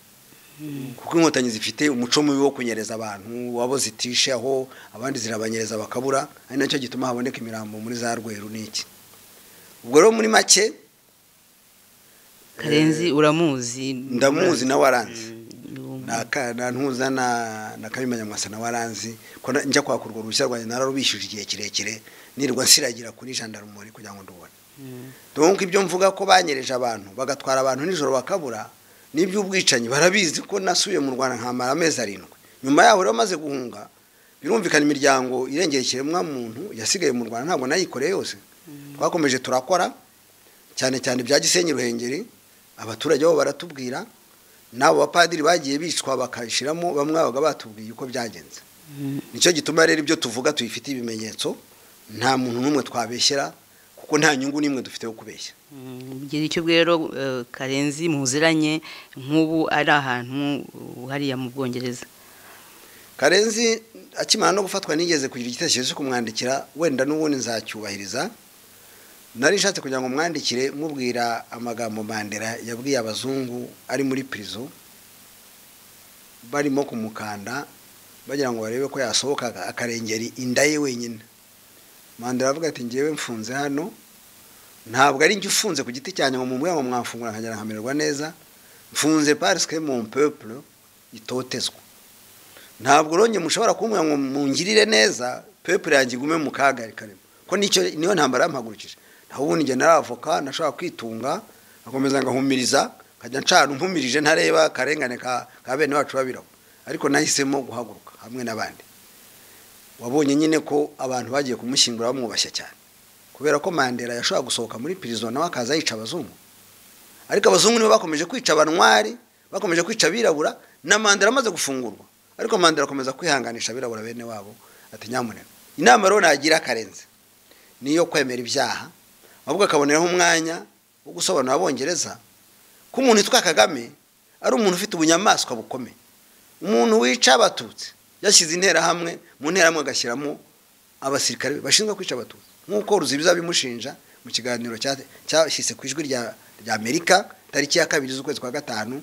kuko inkotanyi zifite umuco mubi wo kunyereza abantu wabo zitishe aho abandi zirabanyereza bakabura ari nacyo gituma haboneka imirambo muri za rweru n'iki ubwo rero muri make karenzi uramuzi ndamuzi nawe aranzi Mm, Naka- na ntuza na na Kayumba Nyamwasa nawe aranzi ko na- njya kwaka urwo ruhushya rwanjye nararubishije igihe kirekire nirirwa nsiragira kuri jandarumori kugira ngo ndubone mm, donc ibyo mvuga ko banyereje abantu bagatwara abantu nijoro bakabura n'iby'ubwicanyi barabizi ko nasubiye mu Rwanda nkamara amezi arindwi nyuma yaho rero maze guhunga birumvikana imiryango irengera ikiremwamuntu yasigaye mu Rwanda ntabwo nayikoreye yose twakomeje turakora cyane cyane bya Gisenyi Ruhengeri abaturage bo baratubwira n'abo bapadiri bagiye bicwa bakashiramo bamwe babaga batubwiye uko byagenze mm. nicyo gituma rero ibyo tuvuga tubifitiye ibimenyetso nta muntu n'umwe twabeshyera kuko nta nyungu n'imwe dufite yo kubeshya Bigira icyo rero eh, karenzi muziranye nk'ubu ari ahantu uh, hariya mu bwongereza karenzi akimara no gufatwa nigeze kugira igitekerezo cyo kumwandikira wenda n'ubundi nzacyubahiriza nari nshatse kugira ngo mwandikire mubwira amagambo mandera yabwiye abazungu ari muri prison barimo kumukanda bagira ngo barebe ko yasohoka akarengeri inda ye wenyine mandera aravuga ati ngewe mfunze hano ntabwo ari njye ufunze ku giti cyanjye ngo mumubwire ngo mwamfungura nkagera nkamererwa neza mfunze parce que mon peuple itotezwa ntabwo uronye mushobora kumbwira ngo mungirire neza peuple yanjye igume mu kaga karimo ko nicyo niyo ntambara yampagurukije naho ubundi njye nari avoka nashobora kwitunga nkakomeza ngahumiriza nkajya ncana umpumirije ntareba akarengane ka ka bene bacu babirabo ariko nahisemo guhaguruka hamwe n'abandi wabonye nyine ko abantu bagiye kumushyingura bamwubashya cyane kubera ko mandela yashobora gusohoka muri prison nawe akaza yica abazungu ariko abazungu nibo bakomeje kwica abanwari bakomeje kwica abirabura na mandela amaze gufungurwa ariko mandela akomeza kwihanganisha abirabura bene wabo ati nyamuneka inama rero nagira karenze niyo kwemera ibyaha ahubwo akaboneraho umwanya wo gusobanurira abongereza ko umuntu witwa kagame ari umuntu ufite ubunyamaswa bukomeye umuntu wica abatutsi yashyize interahamwe mu nterahamwe agashyiramo abasirikare be bashinzwe kwica abatutsi nk'uko ruzibiza bimushinja mu kiganiro cya- cyashyitse ku ijwi rya rya amerika tariki ya kabiri z'ukwezi kwa gatanu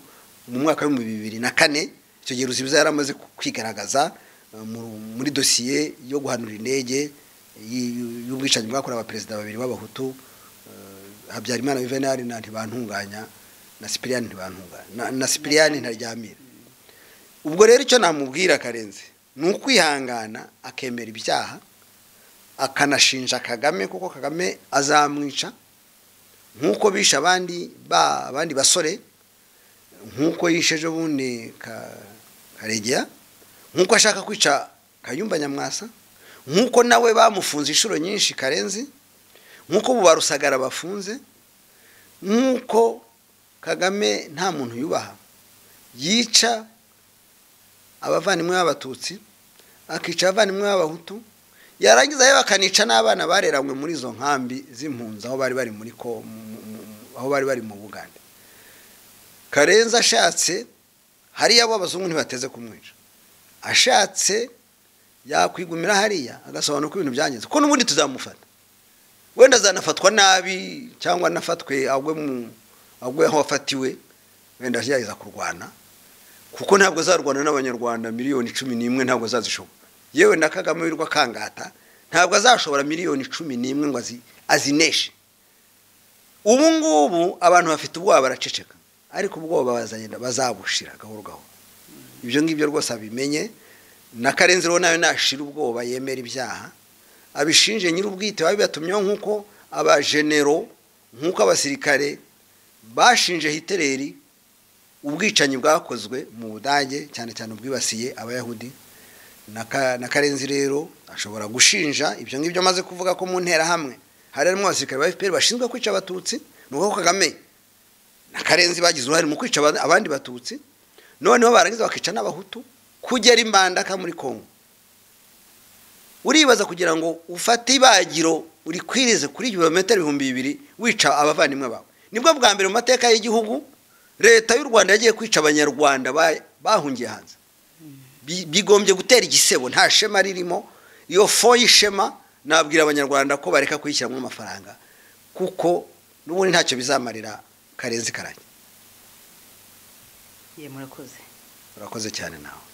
mu mwaka w'ibihumbi bibiri na kane icyo gihe ruzibiza yari amaze ku- kwigaragaza eh, mu- muri dosiye yo guhanura indege y- y'ubwicanyi bwakorewe abaperezida babiri b'abahutu eh, habyarimana juvenal na ntibantunganya na sipiriyani ntibantunganya na- na sipiriyani ntaryamira ubwo rero icyo namubwira karenze ni ukwihangana akemera ibyaha akanashinja kagame kuko kagame azamwica nk'uko bishe abandi ba abandi basore nk'uko yishe ejo bundi Ka- karegera nk'uko ashaka kwica kayumba nyamwasa nk'uko nawe bamufunze inshuro nyinshi karenzi nk'uko ubu barusagara bafunze nk'uko kagame nta muntu yubaha yica abavandimwe b'abatutsi akica abavandimwe b'abahutu yarangiza yewe akanica n'abana bareranywe muri izo nkambi z'impunzi aho bari bari muri ko mu- mu- mu- aho bari bari mu bugande karenzi ashatse hariya bo abazungu ntibateze kumwica ashatse yakwigumira hariya agasobanura ko ibintu byangiza ko n'ubundi tuzamufata wenda azanafatwa nabi cyangwa anafatwe agwe mu agwe aho afatiwe wenda agerageza kurwana kuko ntabwo azarwana n'abanyarwanda miliyoni cumi n'imwe ntabwo azazishobora yewe na kagame wirwa akangata ntabwo azashobora miliyoni cumi n'imwe ngo azi- azineshe ubu ngubu abantu bafite ubwoba baraceceka ariko ubwoba bazagenda bazabushira gahoro gahoro ibyo ngibyo rwose abimenye na karenzi rero nawe nashira ubwoba yemera ibyaha abishinje nyir'ubwite babibatumyeho nk'uko abajenero nk'uko abasirikare bashinje hiteleri ubwicanyi bwakozwe mu budage cyane cyane ubwibasiye abayahudi na karenzi rero ashobora gushinja ibyo ngibyo amaze kuvuga ko mu nterahamwe hari harimo abasirikare ba fpr bashinzwe kwica abatutsi ni uko kagame na karenzi bagize uruhare mu kwica abandi batutsi noneho barangiza bakica n'abahutu kugera imbandaka muri kongo uribaza kugira ngo ufate ibagiro urikwirize kuri kilometero ibihumbi bibiri wica abavandimwe bawe nibwo bwa mbere mu mateka y'igihugu leta y'u rwanda yagiye kwica abanyarwanda bahungiye hanze bigombye gutera igisebo nta shema ririmo iyo fo y'ishema nabwira abanyarwanda ko bareka kuyishyiramo amafaranga kuko n'ubundi ntacyo bizamarira karenzi karanye murakoze urakoze cyane nawe